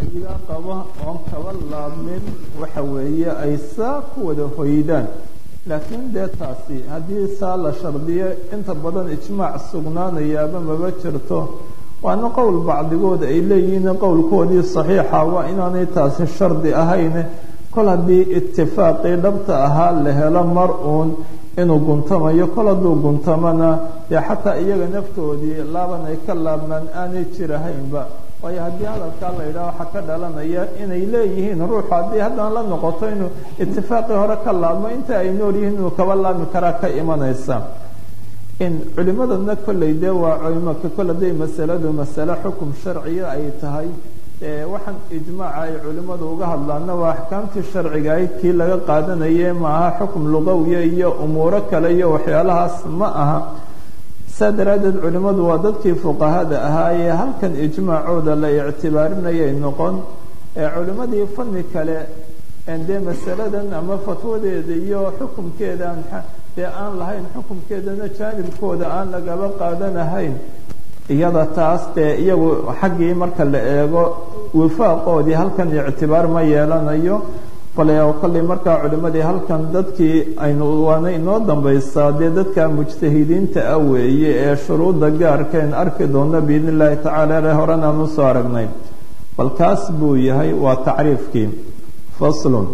ra'yiga qaba oon kaba laabmin waxa weeye ay saa ku wada hoydaan laakiin dee taasi haddii saa la shardiyo inta badan ijmaac sugnaanayaaba maba jirto waana qowl bacdigood ay leeyihiin qowlkoodii saxiixa waa inaanay taasi shardi ahayn kol haddii itifaaqii dhabta ahaa la helo mar uun inuu guntamayo kol hadduu guntamana dee xataa iyaga naftoodii laaban ay ka laabmaan aanay jirahaynba waayo haddii hadalkaa la yidhaha waxaa ka dhalanaya inay leeyihiin ruuxu haddii haddana la noqoto inuu itifaaqii hore ka laabmo inta ay nool yihiin inuu kaba laabmi karaa ka imanaysa in culimadana kolley dee waa culimaka kol hadday masaladu masale xukum sharciya ay tahay waxaan ijmaaca ay culimmadu uga hadlaana waa axkaamtii sharciga ayd kii laga qaadanaye maaha xukum lugawiya iyo umuuro kale iyo waxyaalahaas ma aha saa daraaddeed culimmadu waa dadkii fuqahada ahaa ee halkan ijmaacooda la ictibaarinayay noqon ee culimmadii fanni kale dee masaladan ama fatwadeeda iyo xukumkeedaan dee aan lahayn xukumkeedana jaanibkooda aan lagaba qaadanahayn iyada taas dee iyagu xaggii marka la eego wifaaqoodii halkan ictibaar ma yeelanayo bale kolley markaa culimadii halkan dadkii aynu waana inoo dambaysaa dee dadka mujtahidiinta ah weeye ee shuruudda gaarkeen arki doona biidn illaahi tacaala le horenaan usoo aragnay bal kaas buu yahay waa tacriifkii faslun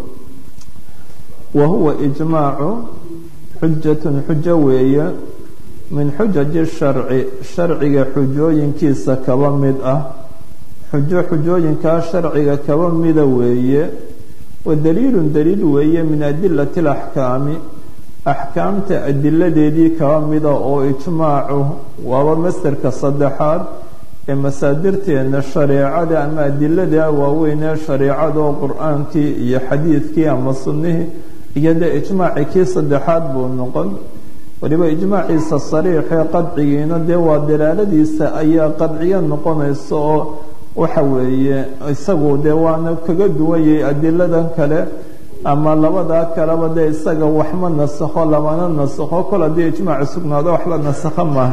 wa huwa ijmaacu xujatun xujo weeye min xujaji sharci sharciga xujooyinkiisa kaba mid ah xujo xujooyinkaa sharciga kaba mida weeye wa daliilun daliil weeye min adilati alaxkaami axkaamta adiladeedii kaba mida oo ijmaacu waaba masderka saddexaad ee masaadirteena shareecada ama adilada waaweyn ee shareecada oo qur-aankii iyo xadiidkii ama sunnihii iyo dee ijmaaci kii saddexaad buu noqon waliba ijmaaciisa sariixee qadcigiina dee waa dalaaladiisa ayaa qadciyo noqonaysa oo waxa weeye isagu dee waana kaga duwanyay adiladan kale ama labadaa kaleba dee isaga waxma nasakho lamana nasakho kol haddii ijmaaci sugnaado wax la nasakho maaha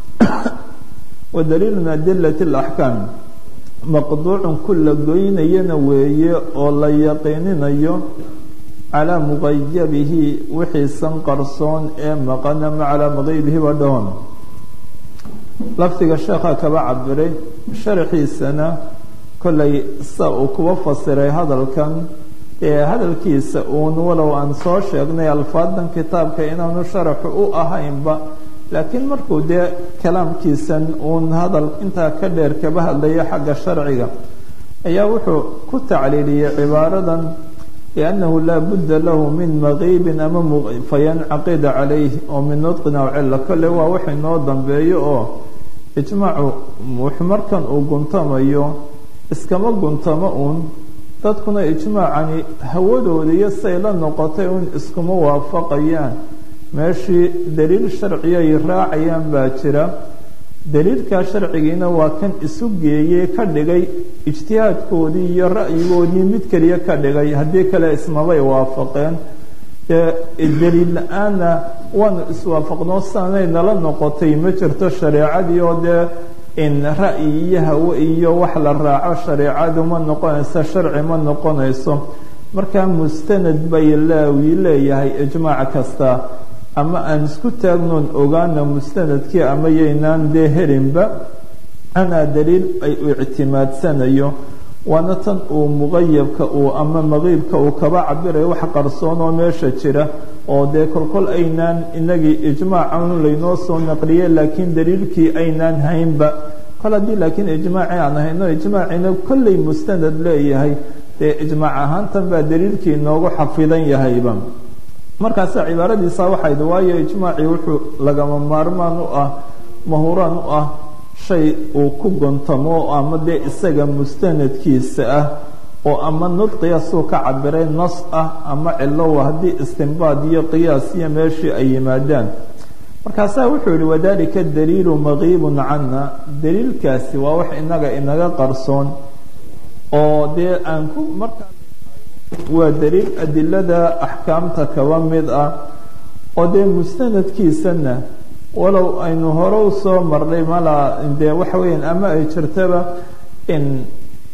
wa daliilu min adilati alaxkaam maqduucun ku la goynayana weeye oo la yaqiininayo calaa muqayabihi wixiisan qarsoon ee maqana ma calaa maqaybihiba dhahoon lafdiga sheekha kaba cabiray sharaxiisana kollay sa uu kuba fasiray hadalkan ee hadalkiisa uun walow aan soo sheegnay alfaadan kitaabka inaanu sharaxu u ahaynba laakiin markuu dee kalaamkiisan uun hadal intaa ka dheer kaba hadlaya xagga sharciga ayaa wuxuu ku tacliiliyey cibaaradan liannahu laa budda lahu min maqiibin ama fayancaqida calayh oo min nudqin aw cilla kolle waa wax inoo dambeeyo oo ijmaacu wuxuu markan uu guntamayo iskama guntamo uun dadkuna ijmaacani hawadooda iyo say la noqotay uun iskuma waafaqayaan meeshii daliil sharciyay raacayaan baa jira daliilkaa sharcigiina waa kan isu geeyey ka dhigay ijtihaadkoodii iyo ra'yigoodii mid keliya ka dhigay haddii kale ismabay waafaqeen daliil la-aanna waanu iswaafaqnoo saanay nala noqotay ma jirto shareecadii oo dee in ra'yi iyo hawe iyo wax la raaco shareecadu ma noqonayso sharci ma noqonayso markaa mustanad bay laawi leeyahay ijmaac kasta ama aan isku taagnoon ogaana mustanadkii ama yaynaan dee helinba anaa daliil ay u ictimaadsanayo waana tan uu muqayabka uu ama maqiibka uu kaba cabirayo wax qarsoon oo meesha jira oo dee kolkol aynaan inagii ijmaacan laynoo soo naqliye laakiin daliilkii aynaan haynba kol haddii laakiin ijmaaci aan hayno ijmaacina kollay mustanad leeyahay dee ijmaac ahaantan baa daliilkii inoogu xafidan yahayba markaasa cibaaradiisa waxayd waayo ijmaacii wuxuu lagama maarmaan u ah mahuraan u ah shay uu ku gontamo ama dee isaga mustanadkiisa ah oo ama nudqiya suu ka cabiray nas ah ama cilowa haddii istinbaad iyo qiyaas iyo meeshii ay yimaadaan markaasaa wuxuu yihi wadalika daliilu maqiibun cana daliilkaasi waa wax inaga inaga qarsoon oo dee aan ku markaa waa daliil adilada axkaamta kaba mid ah oo dee mustanadkiisana walow aynu hore u soo marnay malaa dee waxa weeyaan ama ay jirtaba in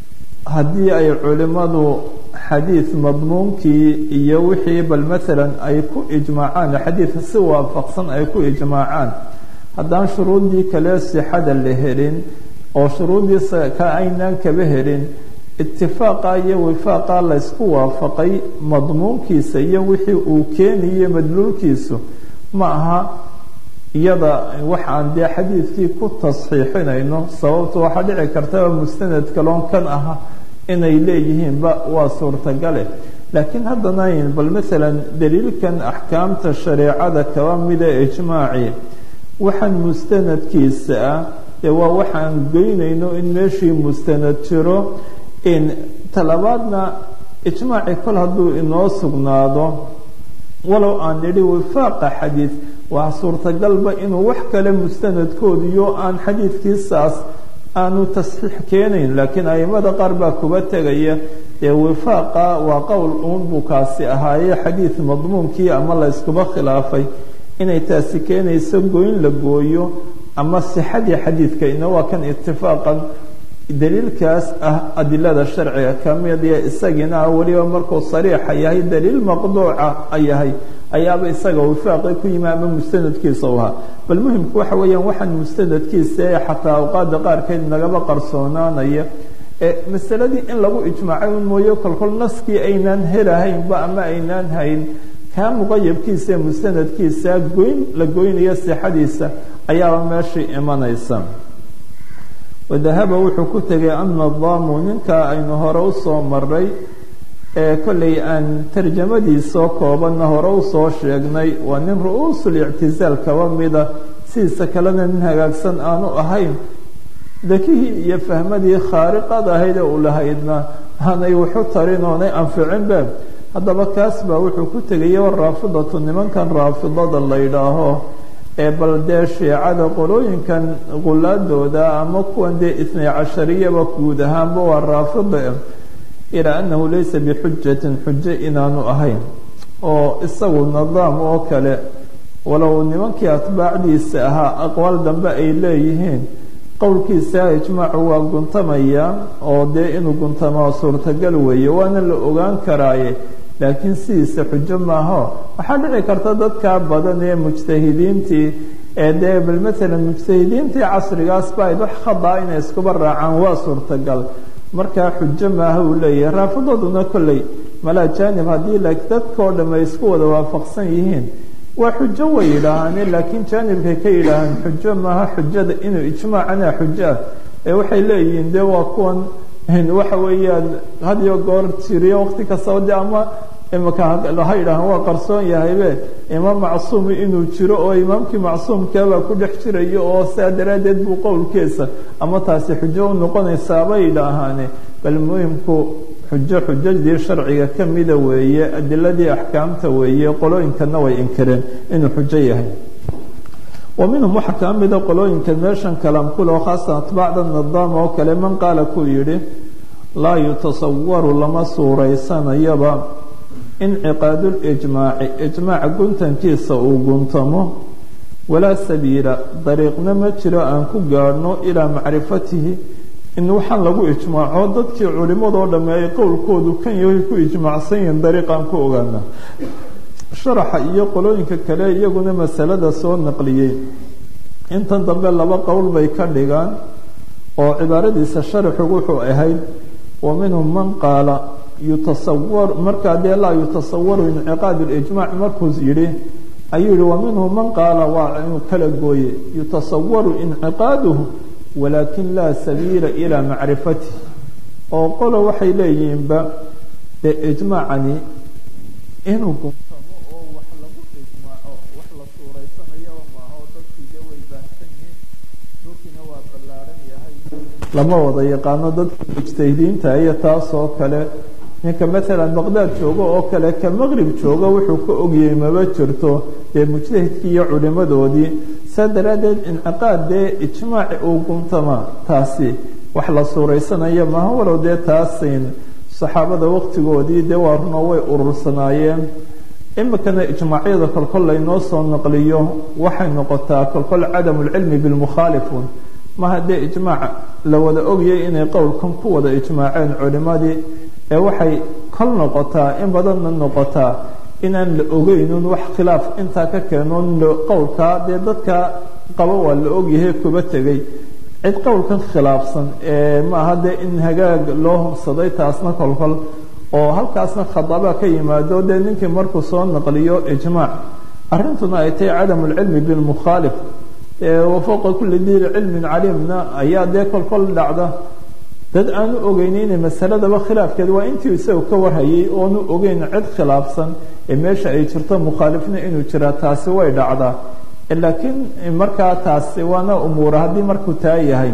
haddii ay culimadu xadiid madmuunkii iyo wixii bal maalan ay ku ijmaacaan xadiidka si waafaqsan ay ku ijmaacaan haddaan shuruuddii kale sixada la helin oo shuruuddii ka aynaan kaba helin itifaaqa iyo wifaaqa laysku waafaqay madmuunkiisa iyo wixii uu keenayo madluulkiisu ma aha iyada waxaan dee xadiidkii ku tasxiixinayno sababtu waxaa dhici kartaba mustanad kaloon kan aha inay leeyihiinba waa suurtagale laakiin haddana bal maalan daliilkan axkaamta shareecada kaba mida ijmaaci waxaan mustanadkiisa ah dee waa waxaan geynayno in meeshii mustanad jiro in talabaadna ijmaaci kol hadduu inoo sugnaado walow aan nidhi wifaaqa xadiid waa suurtagalba inuu wax kale mustanadkoodiyo aan xadiidkiisaas aanu tasxiix keenayn laakiin aimada qaar baa kuba tegaya dee wifaaqa waa qowl uun buu kaasi ahaaye xadiid madmuunkii ama la yskuba khilaafay inay taasi keenayso goyn la gooyo ama sixadii xadiidka ina waa kan itifaaqan daliilkaas ah adilada sharciga kamid iyo isagiina ah weliba markuu sariixa yahay daliil maqduuca yahay ayaaba isaga wifaaqi ku yimi ama mustanadkiisa u ahaa bal muhimku waxa weeyaan waxaan mustanadkiisa ee xataa awqaada qaarkeed nagaba qarsoonaanaya ee masaladii in lagu ijmaacay un mooye kolkol naskii aynaan helahaynba ama aynaan hayn kaa muqayabkiisa ee mustanadkiisa goyn la goynaya sixadiisa ayaaba meeshii imanaysa wadahaba wuxuu ku tegay annadaamu ninkaa aynu hore usoo maray ee kollay aan tarjamadiisoo koobanna hore usoo sheegnay waa nin ru-uusul ictizaal kaba mida sidiisa kalena nin hagaagsan aanu ahayn dakihii iyo fahmadii khaariqad ahayd ee u lahaydna aanay waxu tarin oonay anficinbe haddaba kaas baa wuxuu ku tegaya raafidatu nimankan raafidada la yidhaaho ee bal dee shiicada qolooyinkan qulaadooda ama kuwan dee itnay cashariyaba guud ahaanba waa raafida ilaa annahu laysa bixujatin xujo inaanu ahayn oo isagu nidaam oo kale walow nimankii atbaacdiisa ahaa aqwaal dambe ay leeyihiin qowlkiisa ijmaacu waa guntamaya oo dee inuu guntamaa suurtagal weeye waana la ogaan karaaye laakiin sidiisa xujo maaho waxaa dhici karta dadkaa badan ee mujtahidiintii ee dee bal maalan mujtahidiintii casrigaas ba ayd wax khadaa inay iskuba raacaan waa suurtagal markaa xujo maaha uu leeyahay raafidaduna kolley malaa jaanib haddii dadkao dham ay isku wada waafaqsan yihiin waa xujo way yidhaahaane laakiin jaanibkay ka yidhaahaan xujo maaha xujada inuu ijmaacana xujo ah ee waxay leeyihiin dee waa kuwan waxa weeyaan hadiyo goor jiriyo waqti kastaba de ama imaka ha yidhaahaan waa qarsoon yahaybe imaam macsuumi inuu jiro oo imaamkii macsuumkaabaa ku dhex jirayo oo saa daraaddeed buu qowlkiisa ama taasi xujo u noqonaysaabay yidhaahaane bal muhimku xujo xujadii sharciga ka mida weeye adiladii axkaamta weeye qolooyinkana way inkireen inuu xujo yahay wa minhum waxaa kaa mida qolooyinka meeshan kalaamkuloo khaasan atbaacda nidaam oo kale man qaala kuu yidhi laa yutasawaru lama suuraysanayaba inciqaadulijmaaci ijmaaca guntankiisa uu guntamo walaa sabiila dariiqna ma jiro aan ku gaadhno ilaa macrifatihi in waxaan lagu ijmaaco dadkii culimadoo dhamme ay qowlkoodu kan yahay ku ijmaacsan yihiin dariiqaan ku ogaana sharaxa iyo qolooyinka kale iyaguna masalada soo naqliyey intan dambe laba qowl bay ka dhigaan oo cibaaradiisa sharaxu wuxuu ahayd wa minhum man qaala yutasawar markaa dee laa yutasawaru inciqaad lijmaac markuu yidhi ayuu yihi wa minhum man qaala waa inuu kala gooye yutasawaru inciqaaduhu walaakin laa sabiila ilaa macrifatih oo qolo waxay leeyihiinba dee ijmaacani inuu guntamo oo wax lagu ijmaaco wax la suuraysanayaba maaho dadkii dee way baahsan yihiin dhulkiina waa ballaaran yahay lama wada yaqaano dadka mujtahidiinta iyo taasoo kale ninka maalan baqdaad joogo oo kale ka maqrib jooga wuxuu ka ogyahay maba jirto dee mujtahidkii iyo culimadoodii saa daraaddeed inciqaad dee ijmaaci uu guntama taasi wax la suuraysanaya maaha walow dee taasin saxaabada waqtigoodii dee waa runo way urursanaayeen imikana ijmaacyada kolkol laynoo soo naqliyo waxay noqotaa kolkol cadamu lcilmi bilmukhaalifun maha dee ijmaac la wada ogayay inay qowlkan ku wada ijmaaceen culimadii ee waxay kol noqotaa in badanna noqotaa inaan la ogeynun wax khilaaf intaa ka keenoon qowlkaa dee dadka qaba waa la ogyahay kuba tegay cid qowlkan khilaafsan ee maaha dee in hagaag loo hubsaday taasna kolkol oo halkaasna khadaba ka yimaado dee ninkii markuu soo naqliyo ijmaac arrintuna ay tahay cadamu lcilmi bilmukhaalif wafooqa kulli diiri cilmin caliimna ayaa dee kolkol dhacda dad aanu ogeyni inay masaladaba khilaafkeed waa intii isaga ka warhayay oonu ogeyn cid khilaafsan ee meesha ay jirto mukhaalifna inuu jiraa taasi way dhacdaa laakiin markaa taasi waana umuura haddii markuu taa yahay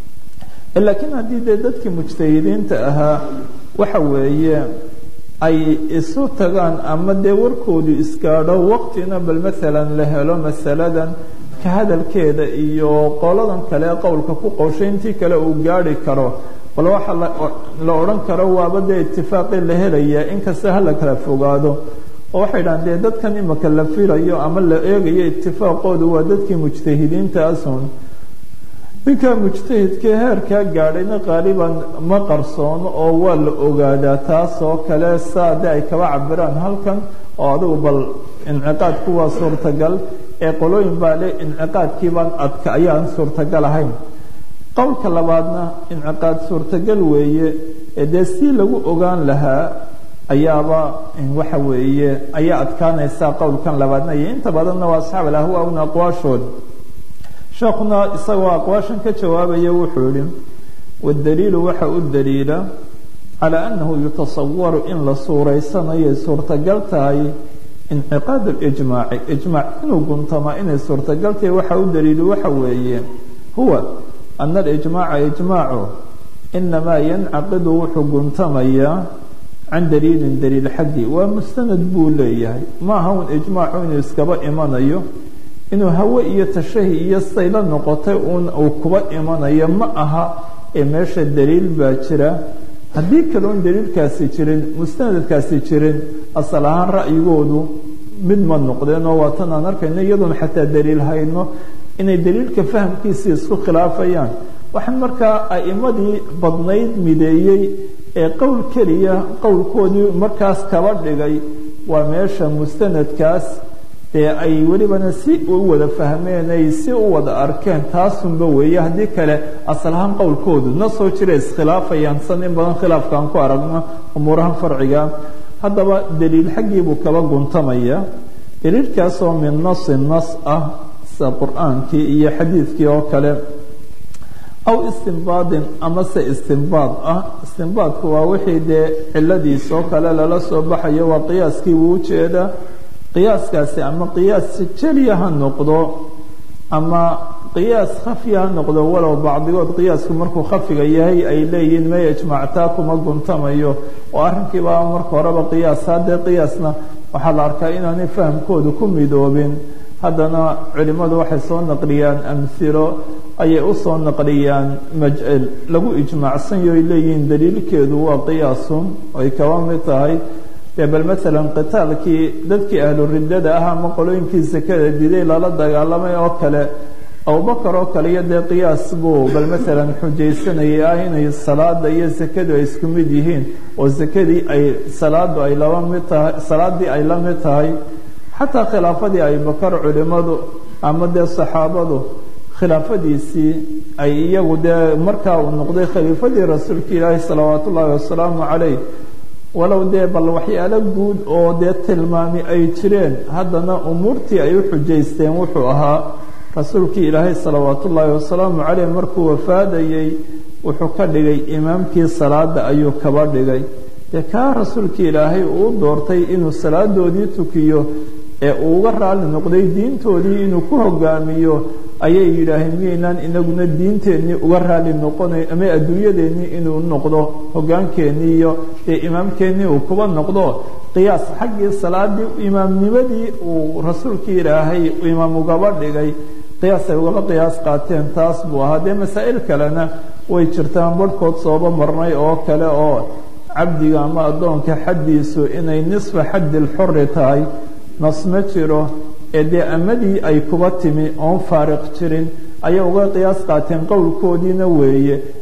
laakiin haddii dee dadkii mujtahidiinta ahaa waxa weeye ay isu tagaan ama dee warkoodu isgaadho waqtina bal maalan la helo masaladan ka hadalkeeda iyo qoladan kale qowlka ku qowshay intii kale uu gaari karo bal waxa la odhan karo waaba dee itifaaqii la helaya inkasta hala kala fogaado oo waxay dhahan dee dadkan imaka la filayo ama la eegayo itifaaqoodu waa dadkii mujtahidiintaasun ninkaa mujtahidka heerkaa gaadhayna qaaliban ma qarsoono oo waa la ogaadaa taasoo kale saa de ay kaba cabiraan halkan oo adigu bal inciqaadku waa suurtagal ee qolooyin baa le inciqaadkiibaan adka ayaan suurtagal ahayn qowlka labaadna inciqaad suurtagal weeye ee dee si lagu ogaan lahaa ayaaba waxa weeye ayaa adkaanaysaa qowlkan labaadna iyo inta badanna waa asxaab alahwa una aqwaashood sheekuna isagoo aqwaashan ka jawaabaya wuxuu yihi wadaliilu waxa u daliila calaa annahu yutasawaru in la suuraysanayo suurtagal tahay inciqaad lijmaaci ijmaac inuu guntamaa inay suurtagal tahay waxa u daliilu waxa weeye huwa ana alijmaaca ijmaacu inamaa yancaqidu wuxuu guntamayaa can daliilin daliil xaggii waa mustanad buu leeyahay ma aha un ijmaacu inuu iskaba imanayo inuu hawe iyo tashahi iyo sayla noqotay uun uu kuba imanayo ma aha ee meesha daliil baa jira haddii kale un daliilkaasi jirin mustanadkaasi jirin asal ahaan ra'yigoodu mid ma noqdeen oo waatan aan arkayno iyadoon xataa daliil hayno inay daliilka fahamkiisii isku khilaafayaan waxaan markaa a'imadii badnayd mideeyey ee qowl keliya qowlkoodii markaas kaba dhigay waa meesha mustanadkaas ee ay welibana si u wada fahmeen ay si u wada arkeen taasunba weeye haddii kale asal ahaan qowlkoodu na soo jira iskhilaafayaan san in badan khilaafkaan ku aragno umuuraha farciga haddaba daliil xaggii buu kaba guntamaya daliilkaasoo min nasi nas ah sida qur-aankii iyo xadiidkii oo kale aw istinbaadin amase istinbaad ah istinbaadku waa wixii dee ciladiis oo kale lala soo baxayo waa qiyaaskii buu ujeedaa qiyaaskaasi ama qiyaas jeliya ha noqdo ama qiyaas khafiya ha noqdo walow bacdigood qiyaasku markuu khafiga yahay ay leeyihiin may ijmaactaa kuma guntamayo oo arrinkiibaa marka horeba qiyaas haddee qiyaasna waxaa la arkaa inaanay fahamkoodu ku midoobin haddana culimmadu waxay soo naqliyaan amhilo ayay usoo naqliyaan majcel lagu ijmaacsanyo ay leeyihiin daliilkeedu waa qiyaasun ay kaba mid tahay dee bal maalan qitaalkii dadkii ahlu riddada ah ama qolooyinkii sakada diday lala dagaalamay oo kale abubakar oo kale iyo dee qiyaas buu bal maalan xujaysanayay ah inay salaada iyo sakadu ay isku mid yihiin oo sakadii ay salaadu ay laba mid tahay salaadii ay la mid tahay xataa khilaafadii abubakar culimadu ama dee saxaabadu khilaafadiisii ay iyagu dee markaa uu noqday khaliifadii rasuulka ilaahi salawaat ullaahi wasalaamu calayh walow dee bal waxyaalo guud oo dee tilmaami ay jireen haddana umuurtii ay u xujaysteen wuxuu ahaa rasuulkii ilaahay salawaat ullaahi wasalaamu caleyh markuu wafaadayey wuxuu ka dhigay imaamkii salaada ayuu kaba dhigay dee kaa rasuulkii ilaahay uu doortay inuu salaadoodii tukiyo ee uu uga raali noqday diintoodii inuu ku hogaamiyo ayay yidhaaheen miyaynaan inaguna diinteennii uga raali noqonay ama adduunyadeennii inuu noqdo hogaankeenii iyo dee imaamkeennii uu kuba noqdo qiyaas xaggii salaadii imaamnimadii uu rasuulkii ilaahay imaam ugaba dhigay qiyaas ay ugaba qiyaas qaateen taas buu ahaa dee masaa'il kalena way jirtaan barhkood sooba marnay oo kale oo cabdiga ama addoonka xaddiisu inay nisfa xaddi lxuri tahay nas ma jiro ee dee amadii ay kuba timi oon faariq jirin ayay uga qiyaas qaateen qowlkoodiina weeye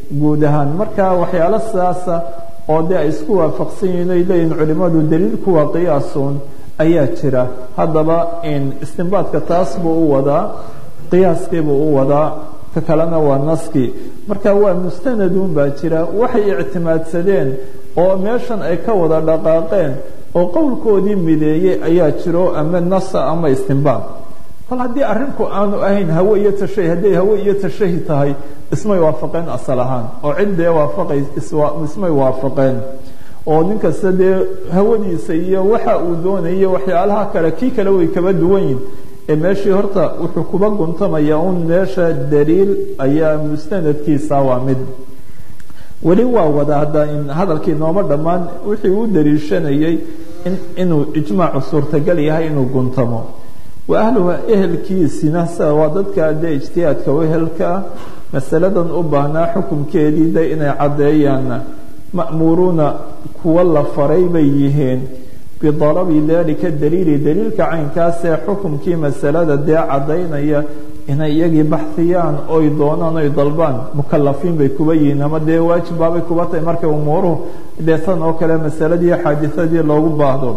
guud ahaan marka waxyaalo sidaasa oo dee ay isku waafaqsan yihiin ay leeyihin culimmadu daliilku waa qiyaasun ayaa jira haddaba istinbaadka taas buu u wadaa qiyaaskii buu u wadaa ka kalena waa naskii marka waa mustanadun baa jira waxay ictimaadsadeen oo meeshan ay ka wada dhaqaaqeen oo qowlkoodii mideeyey ayaa jiro ama nasa ama istinbaad kol haddii arrinku aanu ahayn hawe iyo tashahi hadday hawe iyo tashahi tahay ismay waafaqeen asal ahaan oo ciddee waafaqay ismay waafaqeen oo nin kasta dee hawadiisa iyo waxa uu doonayo waxyaalaha kale kii kale way kaba duwan yihin ee meeshii horta wuxuu kuba guntamaya un meesha daliil ayaa mustanadkiisa waa mid weli waa wada hadda hadalkii nooma dhammaan wixii uu daliishanayay inuu ijmaacu suurtagal yahay inuu guntamo wa ahluha ehelkiisina sida waa dadka dee ijtihaadka wehelkaa masaladan u baahnaa xukunkeedii de inay caddeeyaan ma'muuruuna kuwa la faray bay yihiin bidalabi dalika daliili daliilka caynkaasee xukumkii masalada dee caddaynaya inay iyagii baxiyaan oy doonaan oy dalbaan mukalafiin bay kuba yihiin ama dee waajib baabay kuba tahay markay umuuruhu dee san oo kale masaladii xaadisadii loogu baahdo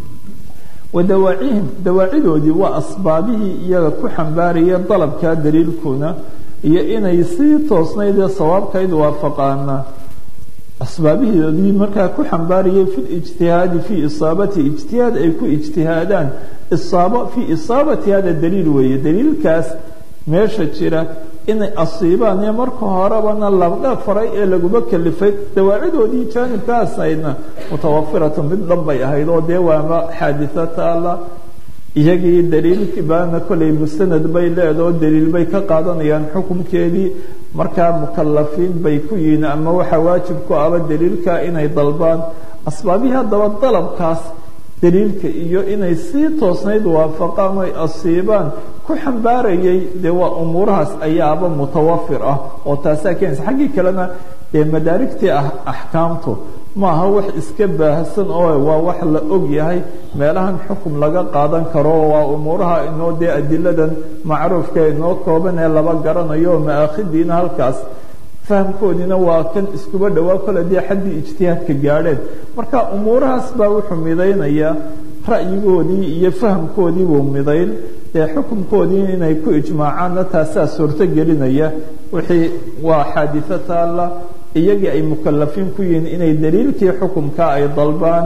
wa dawaacihim dawaacidoodii waa asbaabihii iyaga ku xambaaraya dalabkaa daliilkuna iyo inay sii toosnayd ee sawaabkayd waafaqaana asbaabihiodii markaa ku xambaarayay fi lijtihaadi fii isaabati ijtihaad ay ku ijtihaadaan isaaba fii isaabati hada daliil weeye daliilkaas meesha jira inay asiibaan ee marka horebana labdha faray ee laguma kalifay dawaacidoodii jaanibkaasaydna mutawafiratun mid dhan bay ahayd oo dee waama xaaditho taala iyagii daliilkii baana kollay mustanad bay leedao daliil bay ka qaadanayaan xukunkeedii markaa mukalafiin bay ku yihiin ama waxaa waajib ku aba daliilka inay dalbaan asbaabihii haddaba dalabkaas daliilka iyo inay sii toosnayd waafaqaan oy asiibaan ku xambaarayay dee waa umuurahaas ayaaba mutawafir ah oo taasaa keenaysa xaggii kalena dee madaarigtii ah axkaamtu maaha wax iska baahsan oo waa wax la og yahay meelahan xukum laga qaadan karo waa umuuraha inoo dee adiladan macruufka inoo kooban ee laba garanayo oo maakhidiina halkaas fahamkoodiina waa kan iskuba dhowaa kole dee xaddii ijtihaadka gaadheen marka umuurahaas baa wuxuu midaynayaa ra'yigoodii iyo fahamkoodii buu midayn dee xukunkoodii inay ku ijmaacaanna taasaa suurto gelinaya wixii waa xaaditho taalla iyagii ay mukalafiin ku yihiin inay daliilkii xukumka ay dalbaan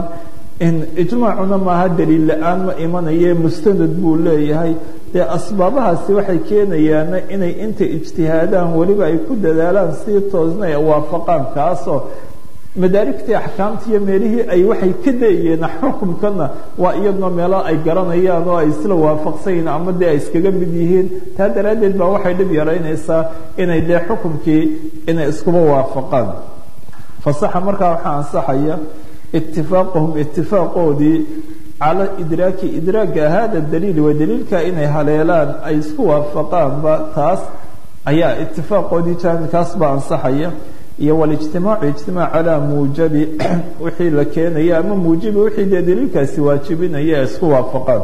ijmaacuna maaha daliil la-aan ma imanaye mustanad buu leeyahay dee asbaabahaasi waxay keenayaana inay inta ijtihaadaan weliba ay ku dadaalaan sii toosna ay waafaqaan kaasoo madaarigtii axkaamta iyo meelihii ay waxay ka dayeen xukumkana waa iyaduna meelo ay garanayaan oo ay isla waafaqsan yihiin ama dee ay iskaga mid yihiin taa daraaddeed baa waxay dhib yaraynaysaa inay dee xukumkii inay iskuba waafaqaan fasaxa markaa waxaa ansaxaya itifaaqahum itifaaqoodii cala idraaki idraaka hada daliil waa daliilka inay haleelaan ay isku waafaqaanba taas ayaa itifaaqoodii jaanibkaas baa ansaxaya iyo walijtimaacu ijtimaac calaa muujabi wixii la keenaya ama muujibi wixii dee daliilkaasi waajibinaya ay isku waafaqaan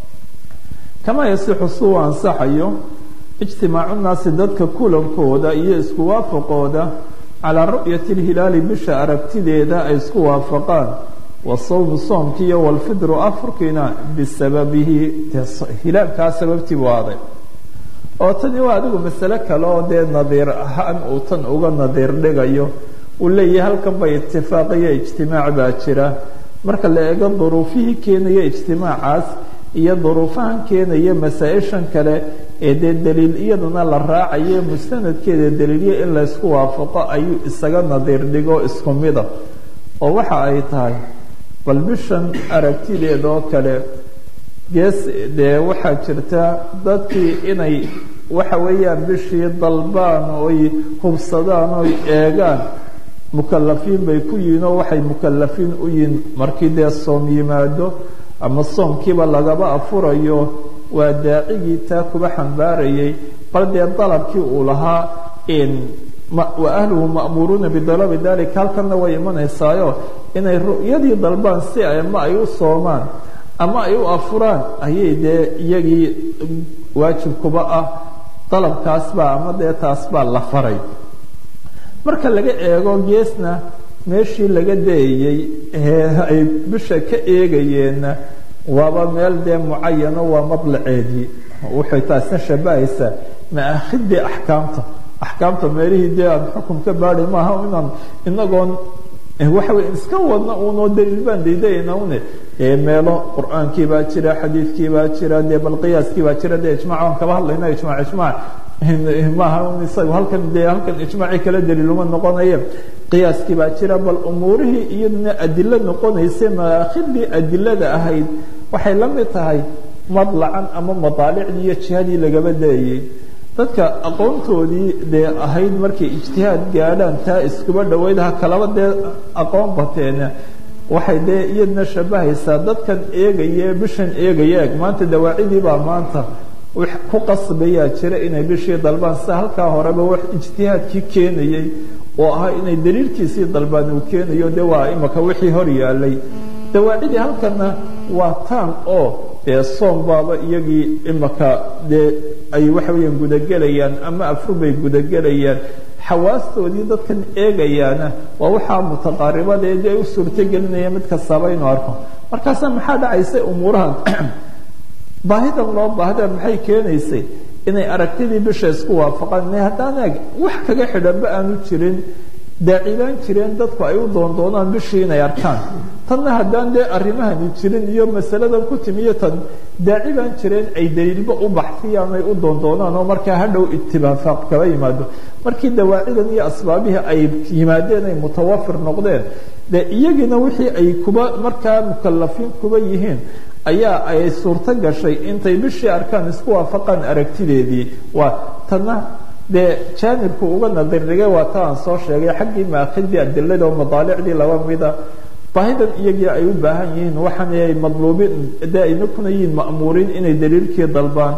kamaa yasixu suu ansaxayo ijtimaacu naasi dadka kulankooda iyo isku waafaqooda calaa ru'yati lhilaali bisha aragtideeda ay isku waafaqaan wasawmu soomki iyo walfidru afurkiina bisababihi hilaalkaa sababtii buu aaday oo tani waa adigu masale kale oo dee nadiir ahaan uu tan uga nadiir dhigayo uu leeyahay halkan bay itifaaqiyo ijtimaac baa jira marka la eego duruufihii keenaya ijtimaacaas iyo duruufahan keenaya masaa-ishan kale ee dee daliil iyaduna la raacayo mustanadkeeda daliilyo in laysku waafaqo ayuu isaga nadiir dhigo isku mida oo waxa ay tahay bal bishan aragtideeda oo kale gees dee waxaa jirta dadkii inay waxa weeyaan bishii dalbaan oy hubsadaan oy eegaan mukalafiin bay ku yihiin oo waxay mukalafiin u yihiin markii dee soom yimaado ama soomkiiba lagaba afurayo waa daacigii taa kuba xambaarayay bal dee dalabkii uu lahaa wa ahluhu ma'muuruuna bidalabi dalika halkanna way imanaysaayo inay ru'yadii dalbaan si ama ay u soomaan ama ay u afuraan ayay dee iyagii waajib kuba ah dalabkaas baa ama dee taas baa la faray marka laga eego geesna meeshii laga dayayey ay bisha ka eegayeenna waaba meel dee mucayano waa madlaceedii waxay taasna shabahaysaa maakhidii axkaamta axkaamta meelihii dee aan xukum ka baadi maaha inaan inagoon waxa wey iska wadna unoo daliil baan daydayayna une meelo qur-aankii baa jira xadiidkii baa jira dee bal qiyaaskii baa jira dee ijmac aan kaba hadlayna ijmac ijmac maaha isaga halkan dee halkan ijmaacii kala daliiluma noqonaye qiyaaskii baa jira bal umuurihii iyaduna adilo noqonaysa maakhidii adilada ahayd waxay la mid tahay madlacan ama madaalicdii iyo jihadii lagaba dayayey dadka aqoontoodii dee ahayd markay ijtihaad gaadhaan taa iskuba dhaweyd ha kalaba dee aqoon bateena waxay dee iyadna shabahaysaa dadkan eegaya bishan eegaya eg maanta dawaacidii baa maanta wax ku qasbayaa jira inay bishii dalbaan sida halkaa horeba wax ijtihaadkii keenayey oo ahaa inay daliilkiisii dalbaan uu keenayo de waa imaka wixii hor yaalay dawaacidii halkana waa taan oo dee soom baaba iyagii imaka dee ay waxa weeyaan gudagelayaan ama afrubay gudagelayaan xawaastoodii dadkan eegayaana waa waxaa mutaqaaribadeed ay u suurtogelinaya mid kastaba inuu arko markaasa maxaa dhacaysa umuurahan baahidan loo baahda maxay keenaysay inay aragtidii bisha isku waafaqaan haddaan eeg wax kaga xidhanba aanu jirin daacidaan jireen dadku ay u doondoonaan bishii inay arkaan tanna haddaan dee arrimahani jirin iyo masaladan ku timiyo tan daaci baan jireen ay daliilba u baxsiyaan ay u doondoonaan oo markaa hadhow itibaafaaq kaba yimaado markii dawaacidan iyo asbaabihii ay yimaadeen ay mutawafir noqdeen dee iyagiina wixii ay kuba markaa mukalafiin kuba yihiin ayaa ay suurto gashay intay bishii arkaan isku waafaqaan aragtideedii waa tanna dee jaanibku uga nadirrigay waa ta aan soo sheegay xaggii maakhidii adilada oo madaalicdii laba mida baahidan iyagii ay u baahan yihiin waxaan ay madluubiin dee ayna kuna yihiin ma'muuriin inay daliilkii dalbaan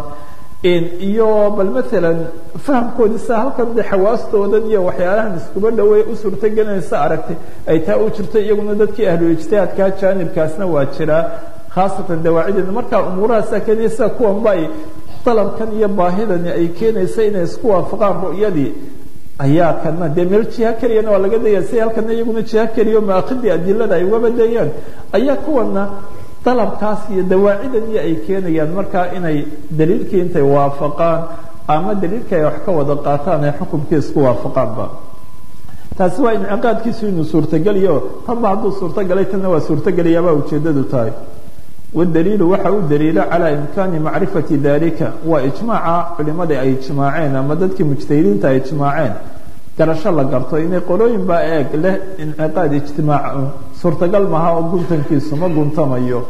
iyo bal maalan fahamkoodii sida halkan de xawaastoodan iyo waxyaalahan iskuba dhaweey u suurtogelinaysa aragtay ay taa u jirto iyaguna dadkii ahlu ijtihaadkaa jaanibkaasna waa jiraa khaasatan dawaacideeda markaa umuurahaasaa keenaysa kuwanba ay dalabkan iyo baahidani ay keenaysa inay isku waafaqaan ru'yadii ayaa kana dee meel jiha keliyana waa laga daya si halkana iyaguna jiha keliyo maakhidii adilada ay ugaba dayaan ayaa kuwana dalabkaas iyo dawaacidan iyo ay keenayaan markaa inay daliilkii intay waafaqaan ama daliilkii ay wax ka wada qaataan ay xukumkii isku waafaqaanba taasi waa inciqaadkiisu inuu suurtogeliyo tanba hadduu suurtogalay tanna waa suurtogelayaabaa ujeedadu tahay wdaliilu waxa u daliila calى imkaani macrifati dalika waa ijmaaca culimadii ay ijmaaceen ama dadkii mujtahidiinta ay ijmaaceen garasho la garto inay qolooyin baa eeg leh inciqaad ijtimaac suurtagal maha oo guntankiisu ma guntamayo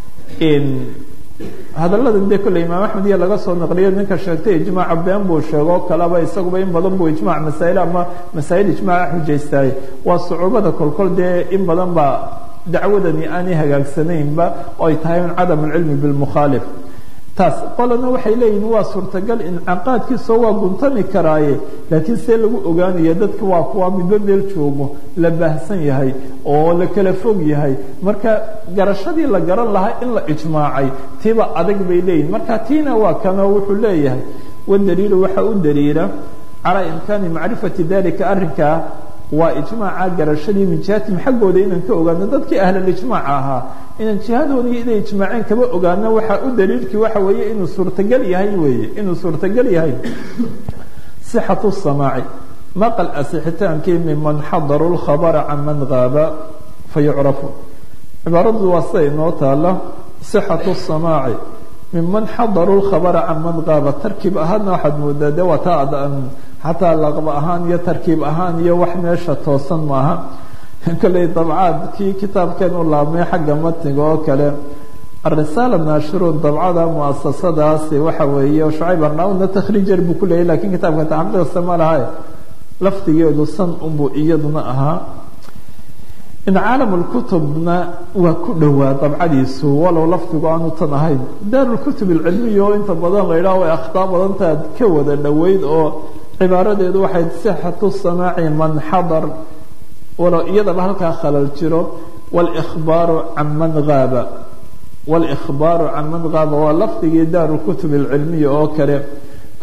hadaladan dee kolley imaam axmed iyo laga soo naqliyo ninka sheegtay ijmaaca been buu sheego kalaba isaguba in badan buu ijmac masaa'il ama masaa'il ijmaaca xujaystaay waa sucuubada kolkol dee in badan baa dacwadani aanay hagaagsanaynba oo ay tahay un cadam alcilmi bilmukhaalif taas qolana waxay leeyihin waa suurtagal incaqaadkiisoo waa guntami karaaye laakiin see lagu ogaanaya dadka waa kuwa midba meel joogo la baahsan yahay oo la kala fog yahay marka garashadii la garan lahaa in la ijmaacay tiba adag bay leeyihin marka tiina waa kanoo wuxuu leeyahay wadaliilu waxa u daliila calaa imkaani macrifati dalika arrinkaa waa ijmaaca garashadii min jihatim xaggooda inaan ka ogaano dadkii ahlulijmaac ahaa inaan jihadoodii inay ijmaaceen kaba ogaano waxaa u daliilkii waxa weeye inuu suurtagal yahay weeye inuu suurtagal yahay sixatu samaaci maqal asixitaankii miman xadaru lkhabara can man gaaba fayucrafu cibaaradu waa sida inoo taala sixatu samaaci miman xadaru lkhabara can man gaaba tarkiib ahaadna waxaad moodaa de waa taa xataa laqba ahaan iyo tarkiib ahaan iyo wax meesha toosan maaha kolley dabcaad kii kitaabkeen u laabmay xagga matniga oo kale arisaala naashiruun dabcada muasasadaasi waxa weeye shucayb arnauna takhriijar buu ku leeyay lakiin kitaabka taxqiiqsa ma laha lafdigeedu san unbuu iyaduna ahaa in caalam lkutubna waa ku dhowaa dabcadiisu walow lafdigu aanu tan ahayn daarulkutub alcilmiya oo inta badan la yidhaho way akhtaa badantaad ka wada dhoweyd oo cibaaradeedu waxay sixatu samaaci man xadar walow iyadaba halkaa khalal jiro wlkhbaaru can man aaba wاlإkhbaaru can man gaaba waa lafdigii daaru kutub اlcilmiya oo kale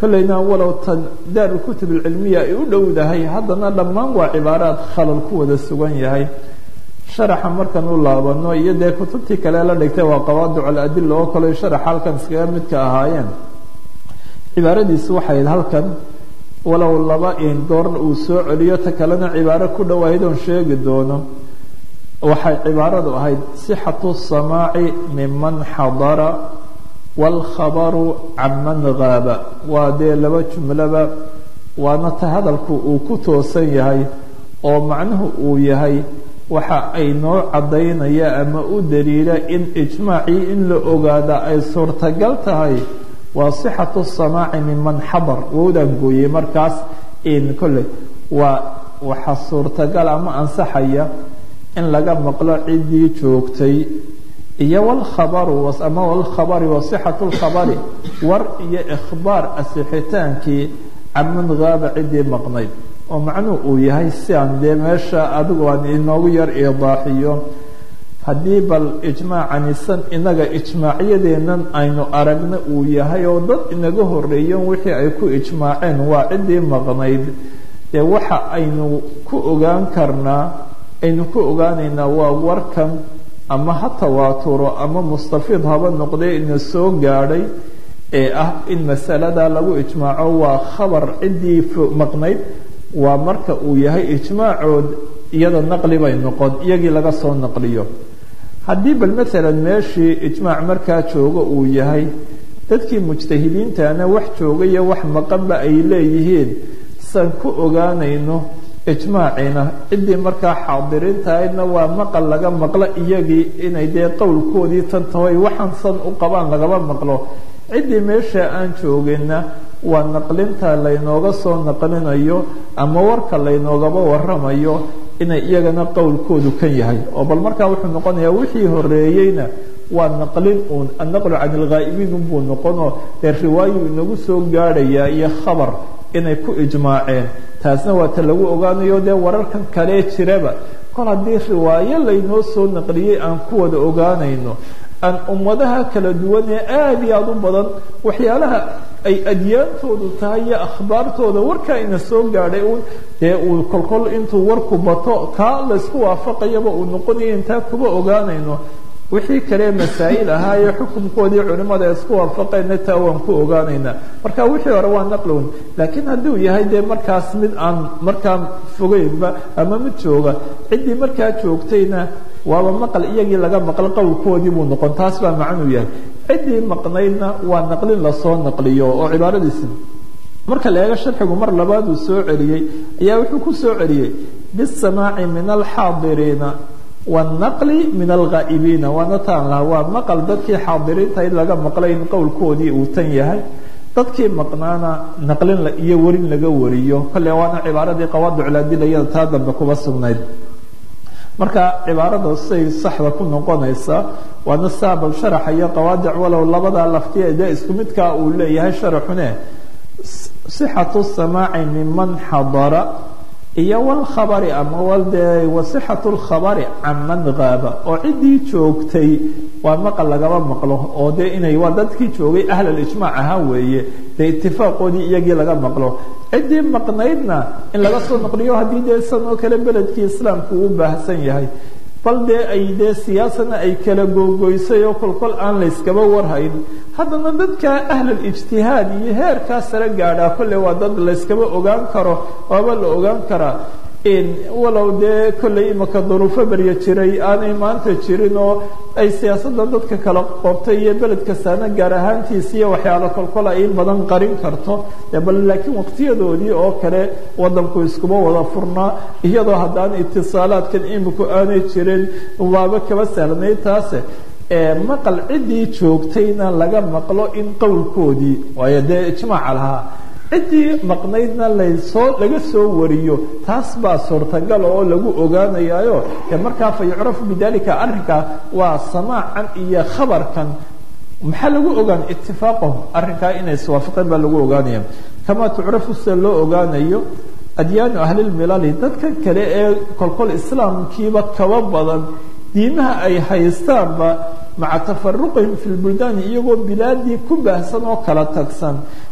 kollayna walow tan daarulkutub alcilmiya ay u dhowdahay haddana dhammaan waa cibaaraad khalal ku wada sugan yahay sharaxa markan u laabano iyo dee kutubtii kale la dhigtay waa qawaadic aladila oo kale sharaxa halkan iskaga midka ahaayeen cibaaradiisu waxay halkan walow laba goorna uu soo celiyo ta kalena cibaaro ku dhowayd oon sheegi doono waxay cibaaradu ahayd sixatu samaaci miman xadara wاlkhabaru can man gaaba waa dee laba jumlaba waana ta hadalku uu ku toosan yahay oo macnuhu uu yahay waxa ay noo caddaynaya ama u daliila in ijmaacii in la ogaada ay suurtagal tahay waa sixatu samaaci miman xadar wowdaan gooyey markaas in kolley waa waxa suurtagal ama ansaxaya in laga maqlo ciddii joogtay iyo wlkhabaru ama wlkhabari wasixatu lkhabari war iyo ikhbaar asixitaankii caman gaaba ciddii maqnayd oo macnuhu uu yahay si aan dee meesha adigu aan inoogu yar iidaaxiyo haddii bal ijmaacanisan inaga ijmaacyadeennan aynu aragna uu yahay oo dad inaga horeeyen wixii ay ku ijmaaceen waa ciddii maqnayd dee waxa aynu ku ogaan karnaa aynu ku ogaanaynaa waa warkan ama ha tawaaturo ama mustafiid haba noqdee ina soo gaadhay ee ah in masalada lagu ijmaaco waa khabar ciddii maqnayd waa marka uu yahay ijmaacood iyada naqli bay noqon iyagii laga soo naqliyo haddii bal maalan meeshii ijmaac markaa jooga uu yahay dadkii mujtahidiintana wax jooga iyo wax maqanba ay leeyihiin san ku ogaanayno ijmaacina ciddii markaa xaadiriintahaydna waa maqal laga maqlo iyagii inay dee qowlkoodii tan tahoy waxaan san u qabaan lagaba maqlo ciddii meesha aan joogina waa naqlinta laynooga soo naqlinayo ama warka laynoogaba waramayo inay iyagana qowlkoodu kan yahay oo bal markaa wuxuu noqonayaa wixii horeeyeyna waa naqlin uun annaqlu can ilghaa'ibiin unbuu noqonoo dee riwaayu inagu soo gaadhayaa iyo khabar inay ku ijmaaceen taasna waa ta lagu ogaanayo dee wararkan kalee jiraba kol haddii riwaayo laynoo soo naqliyey aan ku wada ogaanayno aan ummadaha kala duwan ee aada iyo aada u badan waxyaalaha ay adyaantoodu tahay iyo akhbaartooda warkaa ina soo gaadhay uun dee uu kolkol intuu warku bato kaa laysku waafaqayaba uu noqonayo intaa kuba ogaanayno wixii kale masaa'il ahaa ee xukunkoodii culimmada ay isku waafaqeenna taa waan ku ogaanaynaa marka wixii hore waa naqlown laakiin hadduu yahay dee markaas mid aan markaa fogeynba ama mid jooga ciddii markaa joogtayna waaba maqal iyagii laga maqal qowlkoodii buu noqon taas baa macnuu yahay ciddii maqnaydna waa naqlin lasoo naqliyo oo cibaaradiisi marka la eego sharxigu mar labaad uu soo celiyey ayaa wuxuu ku soo celiyey bisamaaci min alxaadiriina wاnaqli min alghaa'ibiina waana taan laha waa maqal dadkii xaadiriinta in laga maqlay in qowlkoodii uu tan yahay dadkii maqnaana naqlin iyo warin laga wariyo kolle waana cibaaradii qawaadicladiliyada taa dambe kuba sugnayd marka cibaarada say saxda ku noqonaysa waana saabal sharaxa iyo qawaadic walow labada laftiya dee isku midkaa uu leeyahay sharaxune sixatu samaaci miman xadara iyo wlkhabari ama waldee wasixatu lkhabari can man gaaba oo ciddii joogtay waa maqal lagaba maqlo oo dee inay waa dadkii joogay ahlalijmaac ahaa weeye dee itifaaqoodii iyagii laga maqlo ciddii maqnaydna in laga soo naqliyo haddii dee san oo kale beledkii islaamku uu baahsan yahay bal dee ay dee siyaasana ay kala googoysay oo kolkol aan layskaba warhayn haddana dadka ahlulijtihaad iyo heerkaa sare gaadhaa kolley waa dad layskaba ogaan karo waaba la ogaan karaa walow dee kolley imaka duruufo berya jiray aanay maanta jirin oo ay siyaasadda dadka kala qortay iyo beled kastaana gaar ahaantiisa iyo waxyaalo kolkol ay in badan qarin karto bal laakiin waqtiyadoodii oo kale wadanku iskuba wada furnaa iyadoo haddaan itisaalaadkan iminku aanay jirin waaba kaba sahlanayd taase maqal ciddii joogtayna laga maqlo in qowlkoodii waayo dee ijmaaca lahaa ciddii maqnaydna lasoo laga soo wariyo taas baa suurtagal oo lagu ogaanayaayo ee markaa fa yucrafu bidalika arrinkaa waa samaacan iyo khabarkan maxaa lagu ogaan itifaaqahum arrinkaa inay iswaafaqeen baa lagu ogaanaya kamaa tucrafu sida loo ogaanayo adyaanu ahlilmilali dadka kale ee kolkol islaamkiiba kaba badan diimaha ay haystaanba maca tafaruqihim fi lbuldaani iyagoo bilaadii ku baahsan oo kala tagsan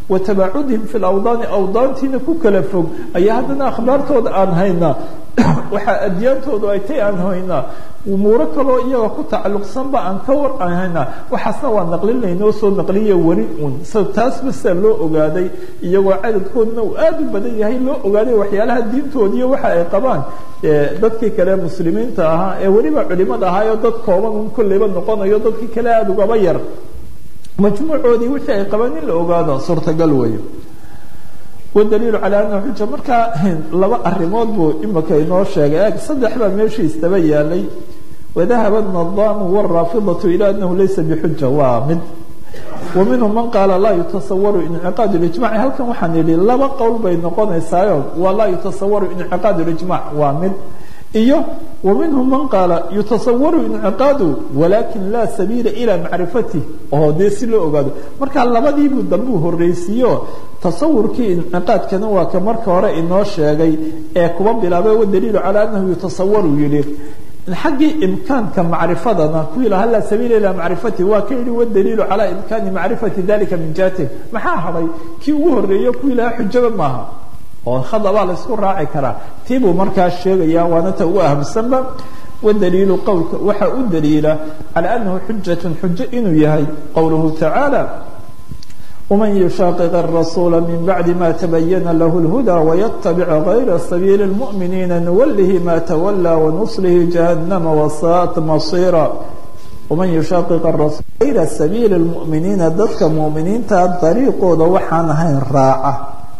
wa tabaacudihim fi lawdaani awdaantiina ku kala fog ayaa haddana akhbaartooda aan haynaa waxaa adyaantoodu ay tay aan haynaa umuuro kaloo iyaga ku tacalluqsanba aan ka war aan haynaa waxaasna waa naqlinaynoo soo naqliya weli un taas basa loo ogaaday iyagoo cadadkoodna uu aada u badan yahay loo ogaaday waxyaalaha diintoodiiyo waxa ay qabaan dadkii kale muslimiinta ahaa ee weliba culimada ahaayoo dad kooban un kolleyba noqonayo dadkii kale aada ugaba yar majmuucoodii wixii ay qabaan in la ogaado suurtagal weeyo wadaliilu calaa anahu xuja markaa laba arrimood buu imika inoo sheegay eg saddex baa meeshii istaba yaalay wadahaba nadaamu waraafidatu ila anahu laysa bixuja waa mid wa minhum man qaala laa yutasawaru inciqaad lijmaci halkan waxaan idhi laba qowl bay noqonaysaayo waa laa yutasawaru inciqaad lijmac waa mid iyo wa minhum man qaala yutasawaru inciqaadu walakin laa sabiila ilaa macrifatih oo dee si loo ogaado marka labadiibuu dambuu horreysiiyo tasawurkii inciqaadkana waa ka marka hore inoo sheegay ee kuba bilaabay wadaliilu calaa anahu yutasawaru yidhi xaggii imkaanka macrifadana kuwii lahaa laa sabiila ilaa macrifati waa ka yidhi wadaliilu calaa imkaani macrifati dalika min jihati maxaa hadhay kii ugu horreeyo kuwii lahaa xujaba maaha oo khadabaa la isku raaci karaa tii buu markaa sheegaya waana ta ugu ahamsanba wadaliilu qowlka waxaa u daliila calaa anahu xujatun xujo inuu yahay qowluhu tacaala ومن يشاقق الرسول من بعد ما تبين له الهدى ويتبع غير سبيل المؤمنين نوله ما تولى ونصله جهنم وساءت مصيرا ومن يشاقق الرسول غير سبيل المؤمنين dadka مؤمiniinta dariiqooda waxaan ahayn raaca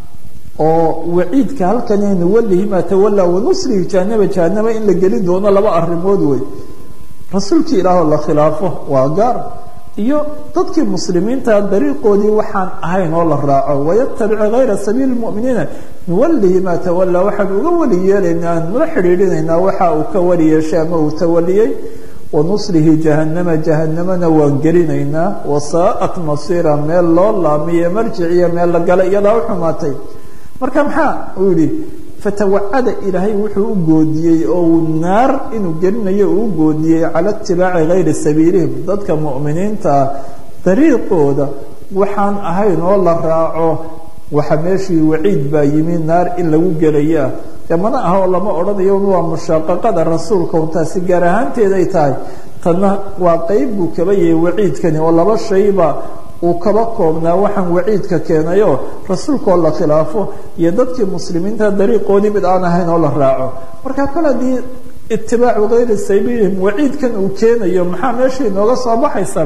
oo waciidka halkan nuwalihi ma tawallaa wanuslihi jahanaba jahanaba in la gelin doono laba arrimood wey rasuulkii ilaahoo la khilaafo waa gaar iyo dadkii muslimiinta dariiqoodii waxaan ahayn oo la raaco wayatabic gayra sabiili muminiina nuwalihi maa tawallaa waxaan uga weli yeelaynaa aan nula xidhiidhinaynaa waxa uu ka weli yeeshay ama uu tawaliyey wanuslihi jahanama jahanamana waan gelinaynaa wasaa'at masiira meel loo laamiyo marjiciyo meel la gala iyadaa u xumaatay marka maxaa uu yihi fatawacada ilaahay wuxuu u goodiyey oo uu naar inuu gelinayo uu u goodiyey cala itibaaci gayri sabiilihim dadka mu'miniintaa dariiqooda waxaan ahayn oo la raaco waxa meeshii waciid baa yimi naar in lagu gelayaa dee mana aha oo lama odhanayo waa mushaaqaqada rasuulka un taasi gaar ahaanteeday tahay tanna waa qeyb buu kaba yahay waciidkani oo laba shayba uu kaba koobnaa waxaan waciidka keenayo rasuulkaoo la khilaafo iyo dadkii muslimiinta dariiqoodii mid aan ahayn oo la raaco marka kale haddii itibaacu gayri sabiilihim waciidkan uu keenayo maxaa meesha inooga soo baxaysa